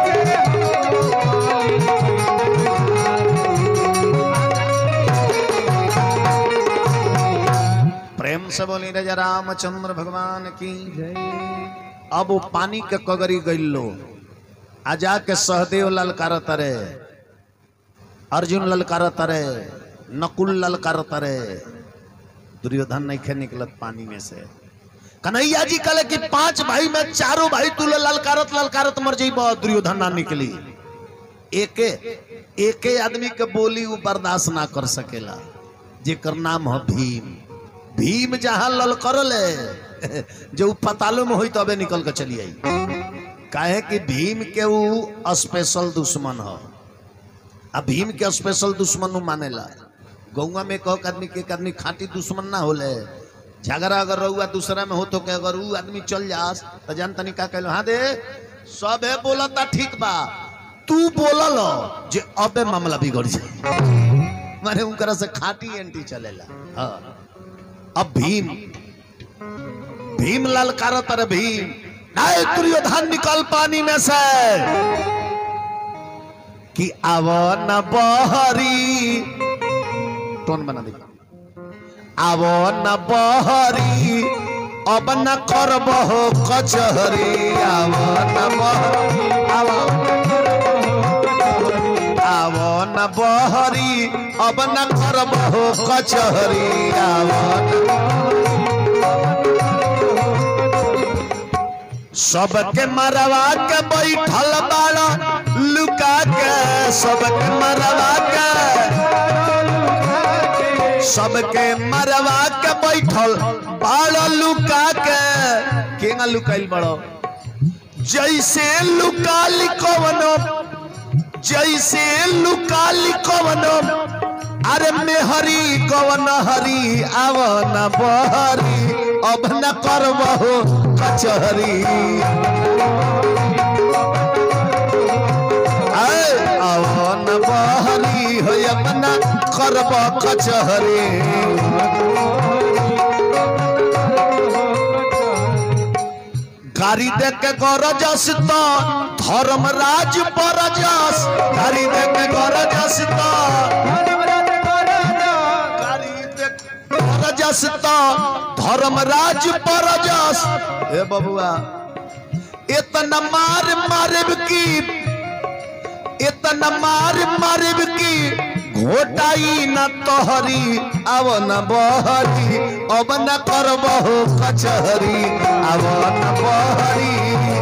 प्रेम से बोली राजा रामचंद्र भगवान की अब वो पानी के कगरी गइलो आ जाके सहदेव ललकार तरे अर्जुन ललकार तरे नकुल ललकार तरे दुर्योधन नहीं खे निकलत पानी में से कन्हैया जी कहले कि पांच भाई में चारों भाई तू ललकारत ललकारत मर जाइब दुर्योधन ना निकली एके एके आदमी के बोली वो बर्दाश्त ना कर सकेला जेकर नाम है भीम भीम जहां ललकरले जो उ पतालो में होई तबे निकल के चली आई काहे कि भीम के उ स्पेशल दुश्मन हो आ भीम के स्पेशल दुश्मन उ मानेला गौवा में कहो आदमी के एक आदमी खाटी दुश्मन ना होले झगड़ा अगर रहुआ दूसरा में हो तो के अगर उ आदमी चल जास तो जान तनी का कहलो हाँ दे सब है बोलता ठीक बा तू बोलल जे अबे मामला बिगड़ जाए माने उनकरा से खाटी एंटी चलेला हाँ अब भीम भीम ललकारत रे भीम नाय दुर्योधन निकल पानी में से कि आव न बहरी टोन बना दे आव न बहरी अब न करबहो कचहरी आव न बहरी आव आव न बहरी अब न करबहो कचहरी आव न सबके मरवा के बैठल बाड़ा लुका के सबके मरवा के सबके मरवा के बैठल बाड़ा लुका के केना लुकाइल बड़ो जैसे लुकाली कवनो जैसे लुकाली कवनो अरे मेहरी कवन हरी आव न बहरी अब न करबहो कचहरी आय, आव न बहरी हो अब न करब कचहरी गाड़ी देख के गरजस तो धर्मराज परजस गाड़ी देख के गरजस तो परजस तो धर्मराज परजस ए बबुआ इतना मार मारब की इतना मार मारब की घोटाई न तोहरी अब न बहरी अब न करबहो कचहरी अब न बहरी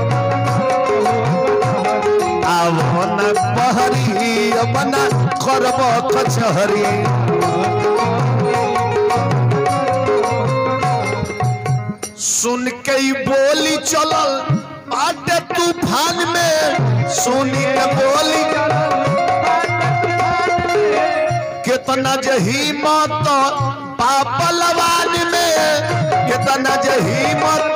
अब न बहरी अब न करब कचहरी सुन के ई बोली चलल बाटे तूफान में सुन के बोली कितना जही मत पापलवान में कितना जही मत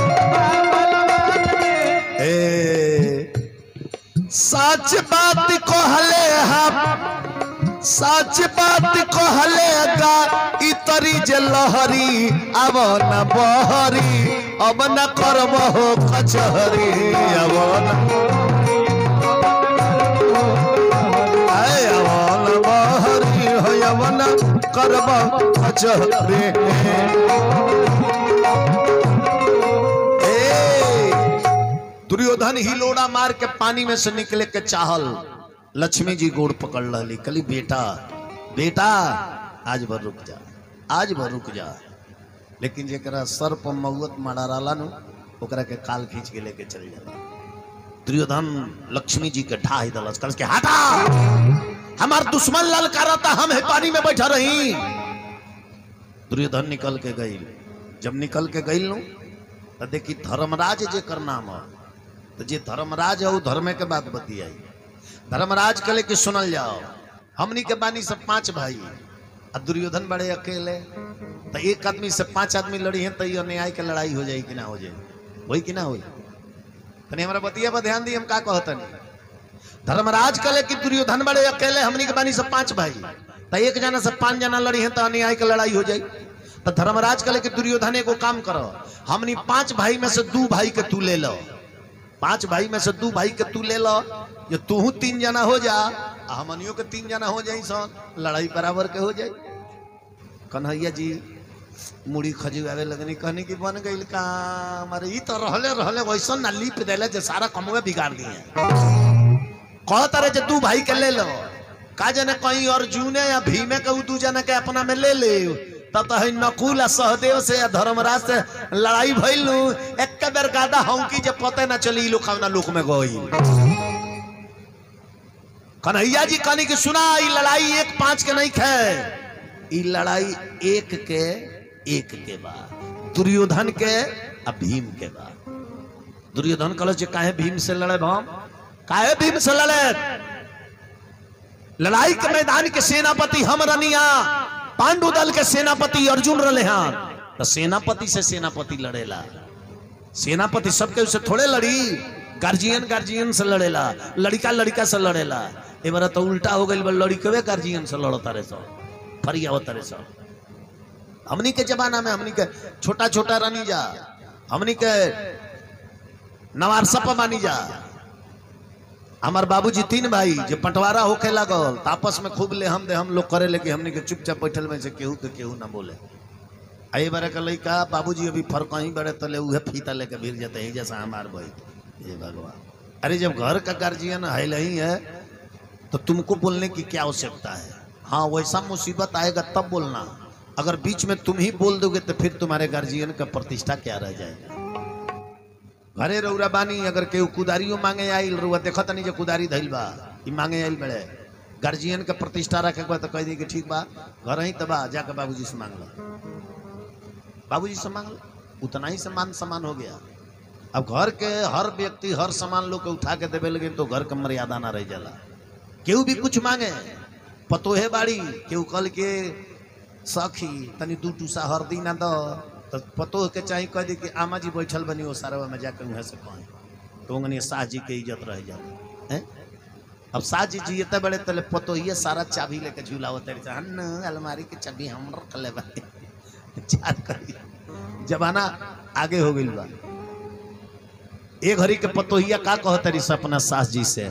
ए सच बात कहले हम सच बात कहले गा इतरी जे लहरी अब न बहरी अब न करबहो कचहरी अब न आय अब न बहरी हो अब न करब कचहरी ए दुर्योधन हिलोड़ा मार के पानी में से निकले के चाहल लक्ष्मी जी गोड़ पकड़ रही कली बेटा बेटा आज भर रुक जा आज भर रुक जा लेकिन जेकरा सर पर मौत मारा रहा नु ओकरा के काल खींच के लेके चल जाला दुर्योधन लक्ष्मी जी के ढा ही दलस कल के हटा हमार दुश्मन ललकारता हम है पानी में बैठा रही दुर्योधन निकल के गई जब निकल के गई नु तो देखी धर्मराज जेकर नाम है तो जे धर्मराज है वो धर्मे के बात बतियाई धर्मराज कले कि सुनल जाओ हमनी के बानी सब पांच भाई आ दुर्योधन बड़े अकेले तो एक आदमी से पांच आदमी लड़ी है तो ये अन्याय के लड़ाई हो जाई कि ना हो जाए वही कि ना हो तनी हमारा बतिया पर ध्यान दी हम का कहतनी धर्मराज कले कि दुर्योधन बड़े अकेले हमनी के बानी सब पांच भाई तो एक जना से पांच जना लड़ी है तो अन्याय के लड़ाई हो जाई तो धर्मराज कले कि दुर्योधन एगो काम करो हमनी पांच भाई में से दू भाई के तू ले लो पांच भाई में से दू भाई के तू ले लो जो तू तीन जना हो जा आ हमनियों के तीन जना हो जाई सन लड़ाई बराबर के हो जाई कन्हैया जी मुड़ी खजुआवे लगनी कहनी कि बन गई काम अरे ई तो रहले रहले वैसन ना लिप देले जे सारा कमवे बिगाड़ दिए कह तारे जे तू भाई के ले लो का जने कहीं अर्जुने या भीमे के उ दू जना के अपना में ले ले तब तो है नकुल आ सहदेव से या धर्मराज से लड़ाई भइल नु एक बेर गादा हौकी जे पते ना चली ई लोग कवना लोक में गई कन्हैया जी कहनी कि सुना ई लड़ाई एक पांच के नहीं खे ई लड़ाई एक के एक के बाद दुर्योधन के आ भीम के बा दुर्योधन कहल जे काहे भीम से लड़े हम काहे भीम से लड़े लड़ाई के मैदान के सेनापति हम रनिया पांडु दल के सेनापति अर्जुन रहे हैं तो सेनापति से सेनापति लड़ेला सेनापति सबके उससे थोड़े लड़ी गार्जियन गार्जियन से लड़ेला लड़का लड़का से लड़ेला ए बार तो उल्टा हो गई लड़कवे गार्जियन से लड़ता रहे सब फरिया होता रहे सब हमनी के जमाना में हमनी के छोटा छोटा रानी जा हमनी के नवार सप मानी जा हमार बाबूजी तीन भाई जो पटवारा होके लागल त आपस में खूब ले हम दे हम लोग करे लेके हमनी के चुपचाप बैठल में से केहू के केहू ना बोले आई बारे का लड़का बाबूजी अभी फर्क ही बड़े तले उहे फीता लेके भीड़ जाते हैं जैसा हमार भाई ये भगवान अरे जब घर का गार्जियन है नहीं है तो तुमको बोलने की क्या आवश्यकता है हाँ वैसा मुसीबत आएगा तब बोलना अगर बीच में तुम ही बोल दोगे तो फिर तुम्हारे गार्जियन का प्रतिष्ठा क्या रह जाएगा घरे रौरा बानी अगर केहू कुदारियो मांगे आइल रुआ देखत नहीं जो कुदारी धइल बा ई मांगे आइल बड़े गार्जियन के प्रतिष्ठा रखे के बाद तो कह दी कि ठीक बा घर ही तबा जाके बाबूजी से मांग लो बाबूजी से मांग लो उतना ही सम्मान सम्मान हो गया अब घर के हर व्यक्ति हर सामान लोग के उठा के देवे लगे तो घर के मर्यादा ना रह जाला केहू भी कुछ मांगे पतोहे बाड़ी केहू कल के सखी तनी दू टूसा हरदी ना दो तो पतोह के चाही कह दी कि आमा जी बैठल बनी वो सारा में जाके वहाँ से कहें तो उंगनी शाह जी के इज्जत रह जाती हैं अब शाह जी जी इतने बड़े तले पतोहिए सारा चाबी लेके झूलावत रही हन अलमारी के चाबी हम रख ले बानी चार करी जमाना आगे हो गई बा एक घड़ी के पतोहिया का कहते रही से अपना सास जी से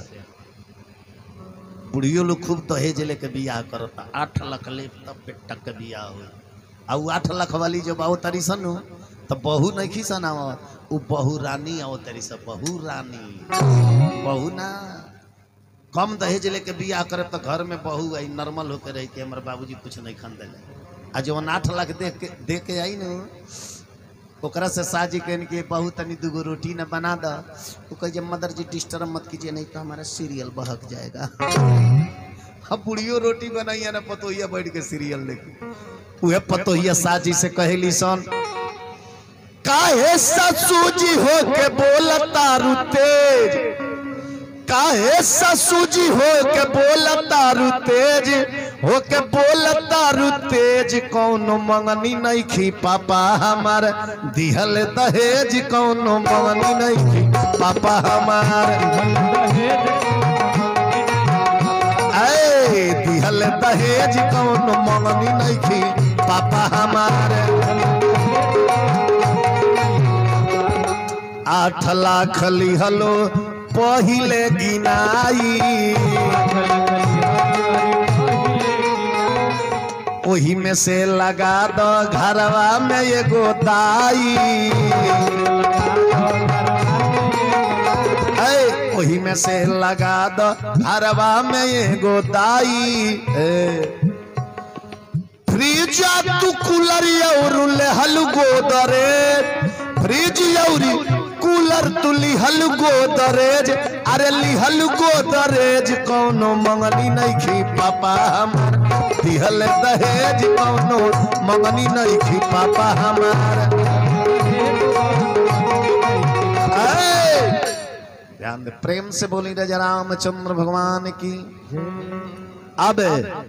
बुढ़ियो लोग खूब दहेज लेके बियाह करता आठ लाख ले तब बेटा के बियाह हो आ उ आठ लाख वाली जब आओ तारी सन तो बहू नहीं खीसन आओ उ बहू रानी आओ तारी सब बहू रानी बहू ना कम दहेज लेके बियाह करे तो घर में बहू आई नॉर्मल होके रही कि हमारे बाबूजी कुछ नहीं खन दिले आ जब आठ लाख दे के दे के आई न ओकरा से साजी कहन के बहू तनी दूगो रोटी न बना द वो कहे जब मदर जी डिस्टर्ब मत कीजिए नहीं तो हमारा सीरियल बहक जाएगा अब बुढ़ियो रोटी बनाइए ना पतोहिया बैठ के सीरियल देखे उहे पतोहिया साजी से कहेली सन काहे ससुजी हो के बोलता रु तेज काहे ससुजी हो के बोलता रु तेज हो के बोलता रु तेज कौनो मंगनी नहीं खी पापा हमार दिहल दहेज कौनो मंगनी नहीं खी पापा हमार ऐ दिहल दहेज कौनो मंगनी नहीं खी पापा हमार आठ लाख लिहलो पहिले गिनाई ओही में से लगा दो घरवा में एगो दाई ऐ, ओही में से लगा दो घरवा में एगो दाई ए। फ्रिज तू कूलर और लेहल गोदरे फ्रिज औरी कूलर तू लिहल गोदरेज अरे लिहल गोदरेज कौनो मंगनी नहीं खी पापा हमार दिहल दहेज कौनो मंगनी नहीं खी पापा हमार ऐ! ध्यान दे प्रेम से बोली राजा रामचंद्र भगवान की अब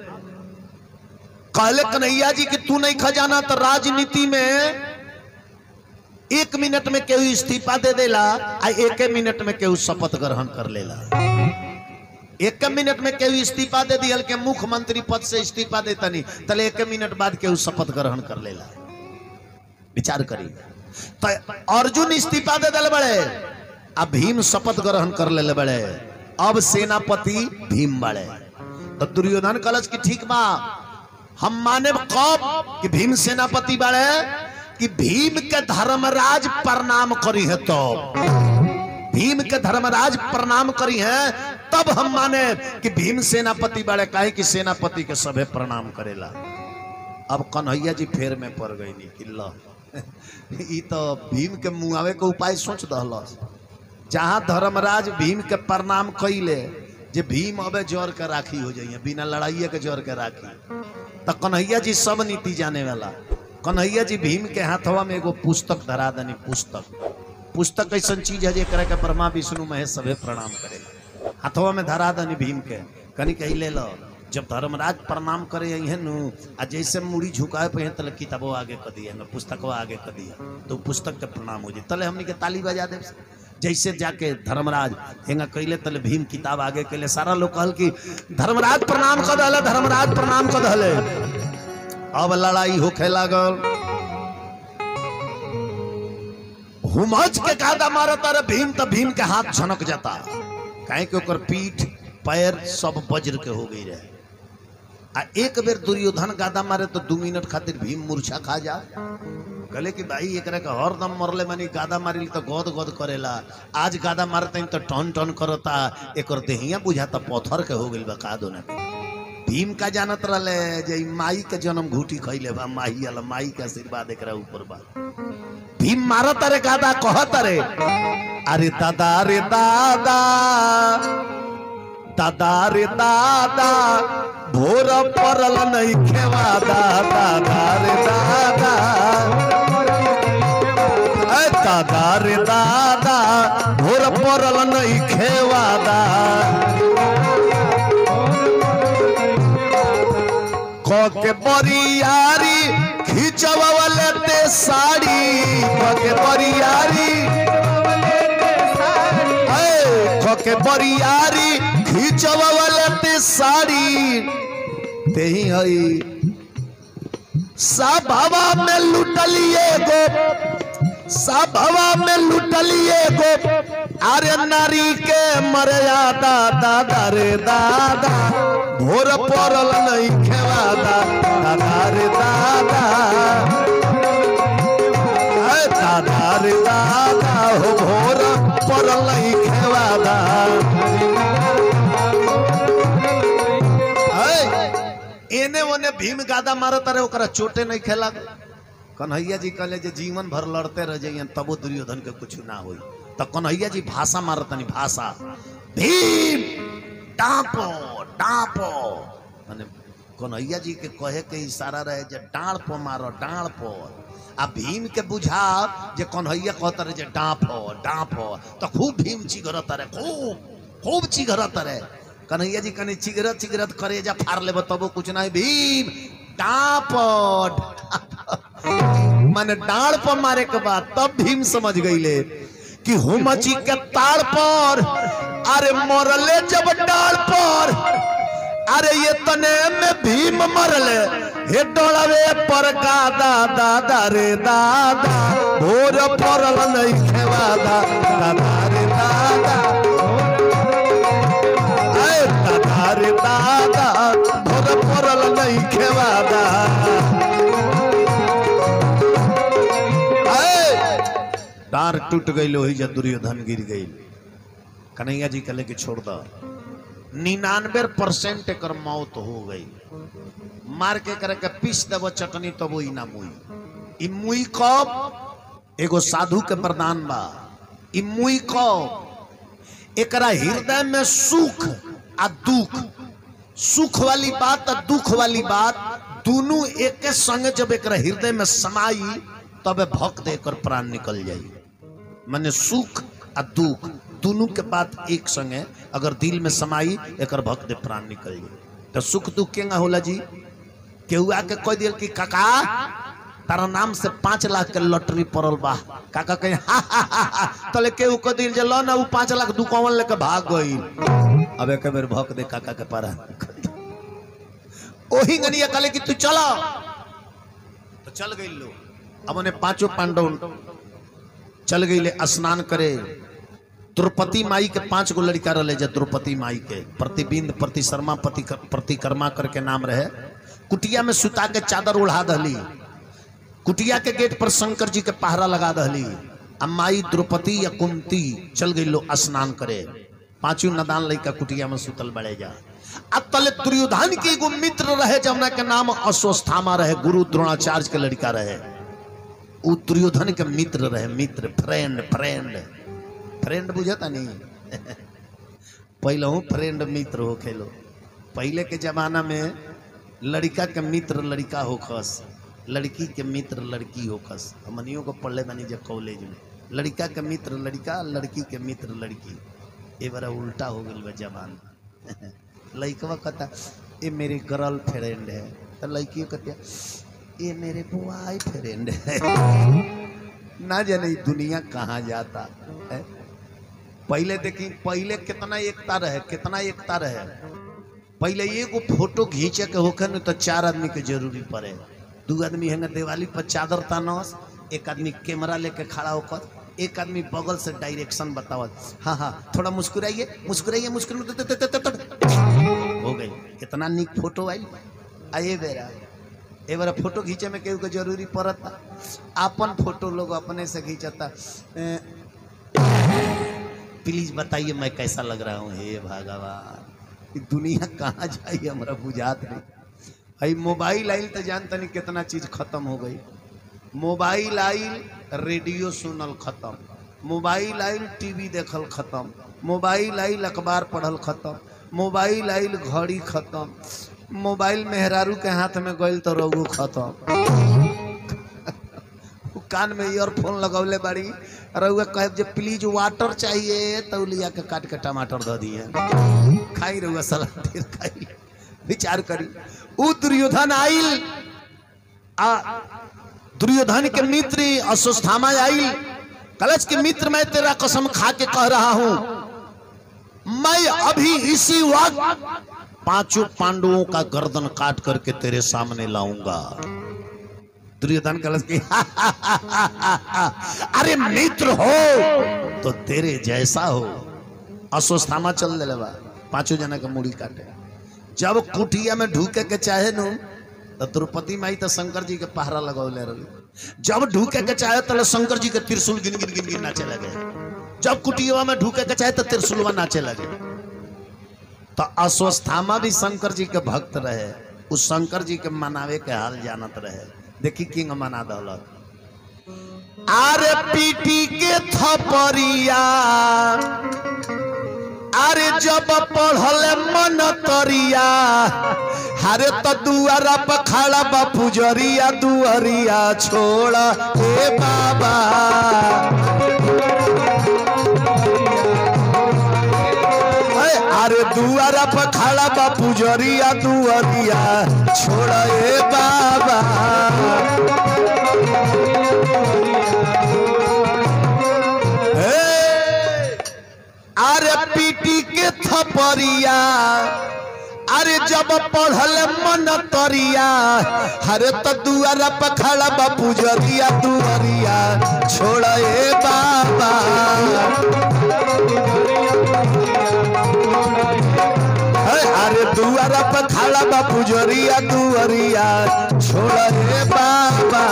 कहले कन्हैया जी कि तू नहीं खजाना तो राजनीति में एक मिनट में केहू इस्तीफा दे देला आ एक मिनट में केहू शपथ ग्रहण कर लेला एक मिनट में केहू इस्तीफा दे दियल के मुख्यमंत्री पद से इस्तीफा देता नहीं तले एक मिनट बाद केहू शपथ ग्रहण कर लेला विचार करी तो अर्जुन इस्तीफा दे दिल बड़े अब भीम शपथ ग्रहण कर ले बड़े अब सेनापति भीम बड़े तो दुर्योधन कलश की ठीक बा हम माने कब कि भीम सेनापति बड़े कि भीम के धर्मराज प्रणाम करी है तो भीम के धर्मराज प्रणाम करी है तब हम माने कि भीम सेनापति बड़े काहे कि सेनापति के सभे प्रणाम करेला अब कन्हैया जी फेर में पड़ गई नहीं कि लो ई तो भीम के मुआवे के उपाय सोच दहलस जहां धर्मराज भीम के प्रणाम कैले जे भीम अबे जोर के राखी हो जाइए बिना लड़ाइए के जोर के राखी तो कन्हैया जी सब नीति जाने वाला कन्हैया जी भीम के हाथवा में एगो पुस्तक धरा दनी पुस्तक पुस्तक ऐसा चीज है जेकरा के ब्रह्मा विष्णु महेश सभे प्रणाम करेला हाथवा में धरा दनी भीम के कनी कही ले लो जब धर्मराज प्रणाम करे है नु आ जैसे मुड़ी झुकाए पे तले किताबो आगे कर दिया न पुस्तकवा आगे कर दिया तो पुस्तक के प्रणाम हो जाए तले हमनी के ताली बजा दे जैसे जाके धर्मराज हेंगा कैले तले भीम किताब आगे कैले सारा लोग कहल कि धर्मराज प्रणाम कर दहले धर्मराज प्रणाम कर दहले अब लड़ाई होखे लागल हुमच के कादा मारत अरे भीम तो भीम के हाथ झनक जाता काहे कि ओकर पीठ पैर सब वज्र के हो गई रहे आ एक बेर दुर्योधन गादा मारे तो दू मिनट खातिर भीम मूर्छा खा जा कहले कि भाई एकरा के हरदम मरले मानी गादा मारिल तो गद गद करेला आज गादा मारते तो टन टन करता एकर देहिया बुझाता पत्थर के हो गइल बा का दोना के भीम का जानत रहले जे ई माई के जन्म घूटी खइले बा माई वाला माई के आशीर्वाद एकरा ऊपर बा भीम मारत रे गादा कहत रे अरे दादा रे दादा दादा रे दादा भोर परल नहीं खेवा दादा रे दादा ए दादा रे दादा भोर परल नहीं खेवा दा के बरियारी खिंचवाले ते साड़ी के बरियारी ए, के बरियारी खिंचवाले ते साड़ी ते ही हई सभवा में लुटलिए गो सभवा में लुटलिए गो अरे नारी के मर्यादा दादा रे दादा भोर पड़ल नहीं खेवादा दादा रे दादा ए, दादा रे दादा हो भोर पड़ल नहीं खेवादा ए, एने ओने भीम गादा मारत रहे ओकरा चोटे नहीं खेला कन्हैया जी कहले जे जीवन भर लड़ते रह जाइए तबो दुर्योधन के कुछ ना होई तो कन्हैया जी भाषा मारतनी भाषा भीम डांपो डांपो माने कन्हैया जी के कहे के इशारा रहे जे डांड़ पो मारो डांड़ पो आ भीम के बुझा जे कन्हैया कहता रहे जे डांपो डांपो तो खूब भीम चिगरत रहे खूब खूब चिगरत रहे कन्हैया जी कने चिगरत चिगरत करे जा फाड़ लेबो तबो कुछ नहीं भीम डांपो माने डांड़ पर मारे के बाद तब भीम समझ गईले कि हुमची के ताड़ पर अरे मरले जब डाल पर अरे ये तने में भीम मरले हे डोलवे पर का दादा दारे दादा भोर परल नहीं खेवादा दादा रे दादा ऐ दादा रे दादा भोर परल नहीं खेवादा डार टूट गई लोही जब दुर्योधन गिर गई कन्हैया जी कहले कि छोड़ दो निन्यानवे परसेंट एक मौत हो गई मार के करे के पीस देव चटनी तब ई ना मुई ई मुई कब एगो साधु के प्रदान बा ई मुई कब एकरा हृदय में सुख आ दुख सुख वाली बात आ दुख वाली बात दोनों एक संग जब एक हृदय में समाई तबे भक्त एकर प्राण निकल जाई माने सुख आ दुख दोनों के बात एक संगे अगर दिल में समाई एकर भक्त प्राण निकल जाई तो सुख दुख केंगा होला जी केहू आके कह दिल कि काका तारा नाम से पांच लाख के लॉटरी पड़ल बा काका कहे हा हा हा हा तले केहू कह दिल जे लो ना उ पांच लाख दुकावन लेके भाग गई अब एक बेर भक्त दे काका के पारा ओही गनिया कहले कि तू चलो तो चल गई लो अब उन्हें पांचों पांडव चल गई ले स्नान करे द्रौपदी माई के पांच गो लड़का रहे जा द्रौपदी माई के प्रतिबिंद प्रति शर्मा प्रति प्रतिकर्मा करके नाम रहे कुटिया में सुता के चादर उड़ा दहली कुटिया के गेट पर शंकर जी के पहरा लगा दहली आ माई द्रौपदी या कुंती चल गई लो स्नान करे पांचों नदान लड़का कुटिया में सुतल बड़े जा आ तले दुर्योधन के एगो मित्र रहे जमुना के नाम अश्वस्थामा रहे गुरु द्रोणाचार्य के लड़का रहे उ दुर्योधन के मित्र रहे मित्र फ्रेंड फ्रेंड फ्रेंड बुझता नहीं पहले हूँ फ्रेंड मित्र हो खेलो पहले के जमाना में लड़का के मित्र लड़का हो खस लड़की के मित्र लड़की होकस हमनियों को पढ़ले बनी जब कॉलेज में लड़का के मित्र लड़का लड़की के मित्र लड़की ए बार उल्टा हो गई बा जबान लड़कवा कहता ये मेरी गर्ल फ्रेंड है तो लड़की कहती ये मेरे बॉय फ्रेंड है ना जाने ई दुनिया कहाँ जाता है पहले देखी पहले कितना एकता रहे कितना एकता रहे पहले एगो फोटो खींचे के होखे न तो चार आदमी के जरूरी पड़े दू आदमी है दिवाली पर चादर तानस एक आदमी कैमरा लेके खड़ा होकर एक आदमी बगल से डायरेक्शन बतावत हाँ हाँ थोड़ा मुस्कुराइए मुस्कुराइए मुस्कुराइए हो गई कितना निक फोटो आई आए बेरा ए बार फोटो खींचे में केहू के जरूरी पड़ता अपन फोटो लोग अपने से खींचता ए, प्लीज बताइए मैं कैसा लग रहा हूँ हे भगवान ई दुनिया कहाँ जाई हमरा बुझात नहीं भाई मोबाइल आइल तो जानता नहीं कितना चीज खत्म हो गई मोबाइल आइल रेडियो सुनल खत्म मोबाइल आइल टीवी देखल खत्म मोबाइल आइल अखबार पढ़ल खत्म मोबाइल आइल घड़ी खत्म मोबाइल मेहरारू के हाथ में गइल तो रोगो खत्म उ कान में ईयरफोन लगौले बाड़ी रउआ कहे जे प्लीज वाटर चाहिए तो लिया के काट के टमाटर दे दिए खाई रउआ सलाद ढेर खाई विचार करी उ दुर्योधन आइल आ दुर्योधन के मित्र अश्वत्थामा आइल कलश के मित्र मैं तेरा कसम खा के कह रहा हूं मैं अभी इसी वक्त पांचों पांडवों का गर्दन काट करके तेरे सामने लाऊंगा दुर्योधन कलश की अरे मित्र हो तो तेरे जैसा हो अश्वत्थामा चल दिले बा पांचों जना के मुड़ी काटे जब कुटिया में ढूके के चाहे नु तो द्रौपदी माई तो शंकर जी के पहरा लगौले रही जब ढूके के चाहे तो शंकर जी के त्रिशूल गिन गिन गिन गिन नाचे लगे जब कुटिया में ढूके के चाहे तो त्रिशूलवा नाचे लगे तो अश्वस्थामा भी शंकर जी के भक्त रहे उस शंकर जी के मनावे के हाल जानत रहे देखी किंग मना दौलत आरे पीटी के थपरिया अरे जब पढ़ल मन तरिया हरे तो दुआरा पर खड़ा बा पुजरिया दुअरिया छोड़ हे बाबा अरे अरे दुआरा पर खड़ा बा पुजरिया दुअरिया छोड़ हे बाबा हे अरे पीटी के थपरिया अरे जब पढ़ल मन तरिया हरे तो दुआरा पर खड़ा बा पुजरिया दुअरिया छोड़ ए बाबा हे, अरे दुआरा पर खड़ा बा पुजरिया दुअरिया छोड़ ए बाबा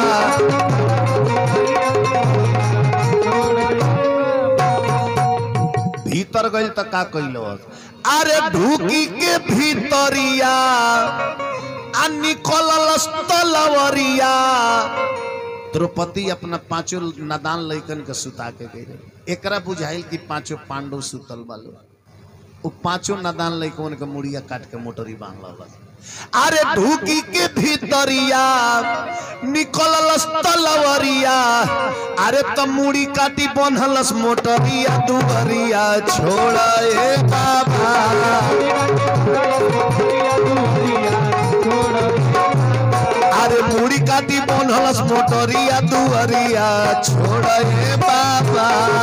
भीतर गइल त का कइलो अरे ढूकी के भीतरिया आ निकलल तलवरिया द्रौपदी अपना पांचों नादान लइकन के सुता के गई एकरा बुझाइल कि पांचों पांडव सुतल बालो उ पांचों नादान लइकन के मुड़िया काट के मोटरी बांध लल अरे ढूकी के भीतरिया निकललस तलवरिया अरे त मुड़ी काटी बनहलस मोटरिया दुबरिया छोड़ ए बाबा अरे मुड़ी काटी बनहलस मोटरिया दुअरिया छोड़ ए बाबा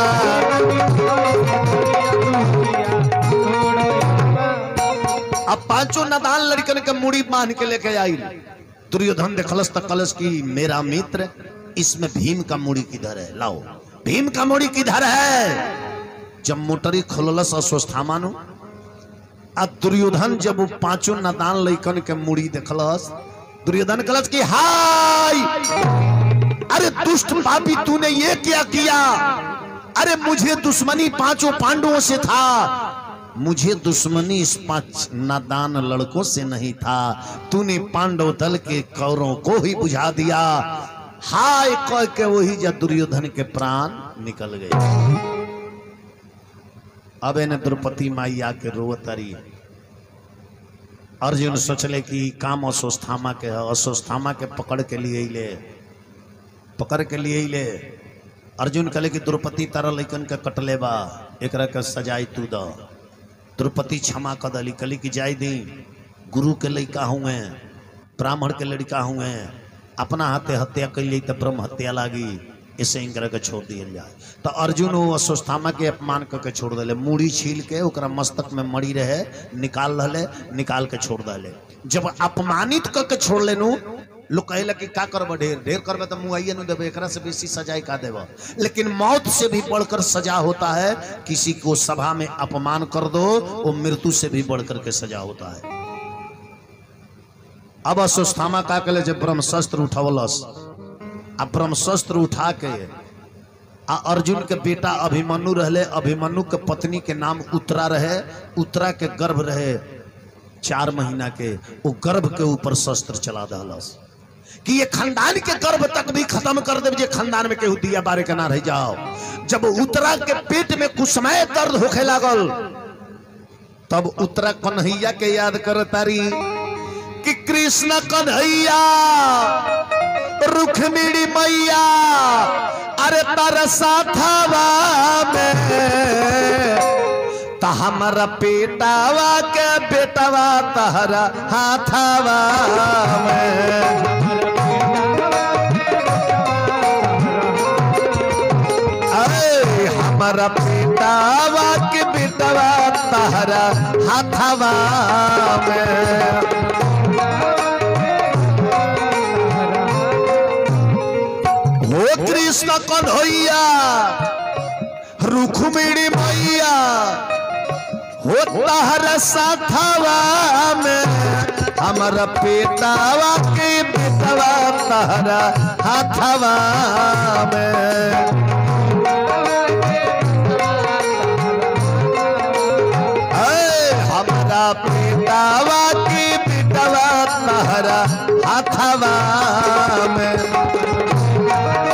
अब पांचों नदान लड़कन के मुड़ी बांध के लेके आई दुर्योधन देखलस तक कलश की मेरा मित्र इसमें भीम का मुड़ी किधर है लाओ भीम का मुड़ी किधर है जब मोटरी खोललस अश्वस्थामानु आ दुर्योधन जब वो पांचों नदान लड़कन के मुड़ी देखलस दुर्योधन कलश की हाय अरे दुष्ट पापी तूने ये क्या किया अरे मुझे दुश्मनी पांचों पांडवों से था मुझे दुश्मनी इस पांच नादान लड़कों से नहीं था तूने पांडव दल के कौरों को ही बुझा दिया हाय कह के वही जब दुर्योधन के प्राण निकल गए अब इन्हें द्रौपदी माई आके रोवतरी अर्जुन सोचले कि काम अस्वस्थामा के है अस्वस्थामा के पकड़ के लिए ले पकड़ के लिए ले अर्जुन कहले कि द्रौपदी तारा लैकन के कटले बा एकरा के सजाई तू द द्रौपदी क्षमा कर दली कहली कि जाय दी गुरु के लड़का हुए ब्राह्मण के लड़का हुए अपना हाथे हत्या कैली तो ब्रह्म हत्या लागी इसे इनकरा के छोड़ दिया जाए तो अर्जुन वो अस्वस्थामा के अपमान करके छोड़ दिले मूड़ी छील के ओकरा मस्तक में मड़ी रहे निकाल रहे निकाल के छोड़ दिले जब अपमानित करके छोड़ लेनू लोग कहेला कि का करब ढेर ढेर करबे तो मुआइए न देबे एकरा से बेसी सजाए का देब लेकिन मौत से भी बढ़कर सजा होता है किसी को सभा में अपमान कर दो वो मृत्यु से भी बढ़कर के सजा होता है अब अस्वस्थामा का कले जब ब्रह्मशस्त्र उठवलस आ ब्रह्मशस्त्र उठा के आ अर्जुन के बेटा अभिमन्यु रहले अभिमन्यु के पत्नी के नाम उत्तरा रहे उत्तरा के गर्भ रहे चार महीना के वो गर्भ के ऊपर शस्त्र चला दहलस कि ये खानदान के गर्भ तक भी खत्म कर दे जे खानदान में केहू दिया बारे के ना रह जाओ जब उत्तरा के पेट में कुछ समय दर्द होखे लागल तब उत्तरा कन्हैया के याद कर तारी कि कृष्ण कन्हैया रुक्मिणी मैया अरे तारा साथवा में ता हमारा पेटावा के बेटावा तहरा हाथवा में अरे हमारा पेटावा के बेटावा तहरा हाथवा में हो कृष्ण कन्हैया रुक्मिणी मैया हो तहरा साथवा में हमारा पेटावा के बेटवा तहरा हाथवा में ऐ हमारा पेटावा के बेटवा तहरा हाथवा में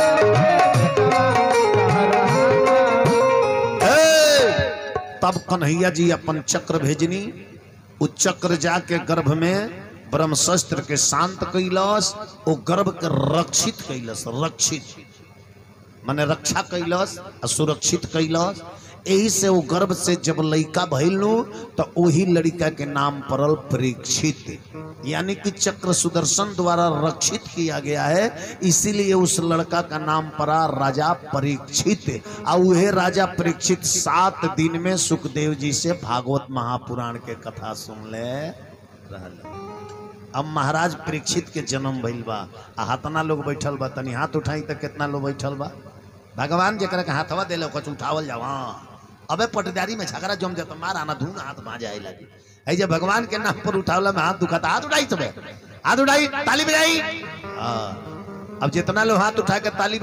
ए, तब कन्हैया जी अपन चक्र भेजनी उ चक्र जाके गर्भ में ब्रह्मशस्त्र के शांत कैलस ओ गर्भ के रक्षित कैलस रक्षित माने रक्षा कैलस आ सुरक्षित कैलस यही से वो गर्भ से जब लड़का भइलू तो वही लड़का के नाम पड़ल परीक्षित यानी कि चक्र सुदर्शन द्वारा रक्षित किया गया है इसीलिए उस लड़का का नाम पड़ा राजा परीक्षित और वह राजा परीक्षित सात दिन में सुखदेव जी से भागवत महापुराण के कथा सुन ले रहल अब महाराज परीक्षित के जन्म भइल बा आ हतना लोग बैठल बा तनी हाथ उठाई तो कितना लोग बैठल बा भगवान जरा के हाथवा दिले कुछ उठावल जावा अबे पटदारी में झगड़ा जम जाता मार आना धून हाथ भां जाए लगी ऐ जब भगवान के नाम पर उठावला में हाथ दुखाता हाथ उठाई सब हाथ उठाई ताली बजाई हाँ। अब जितना लोग हाथ उठा के ताली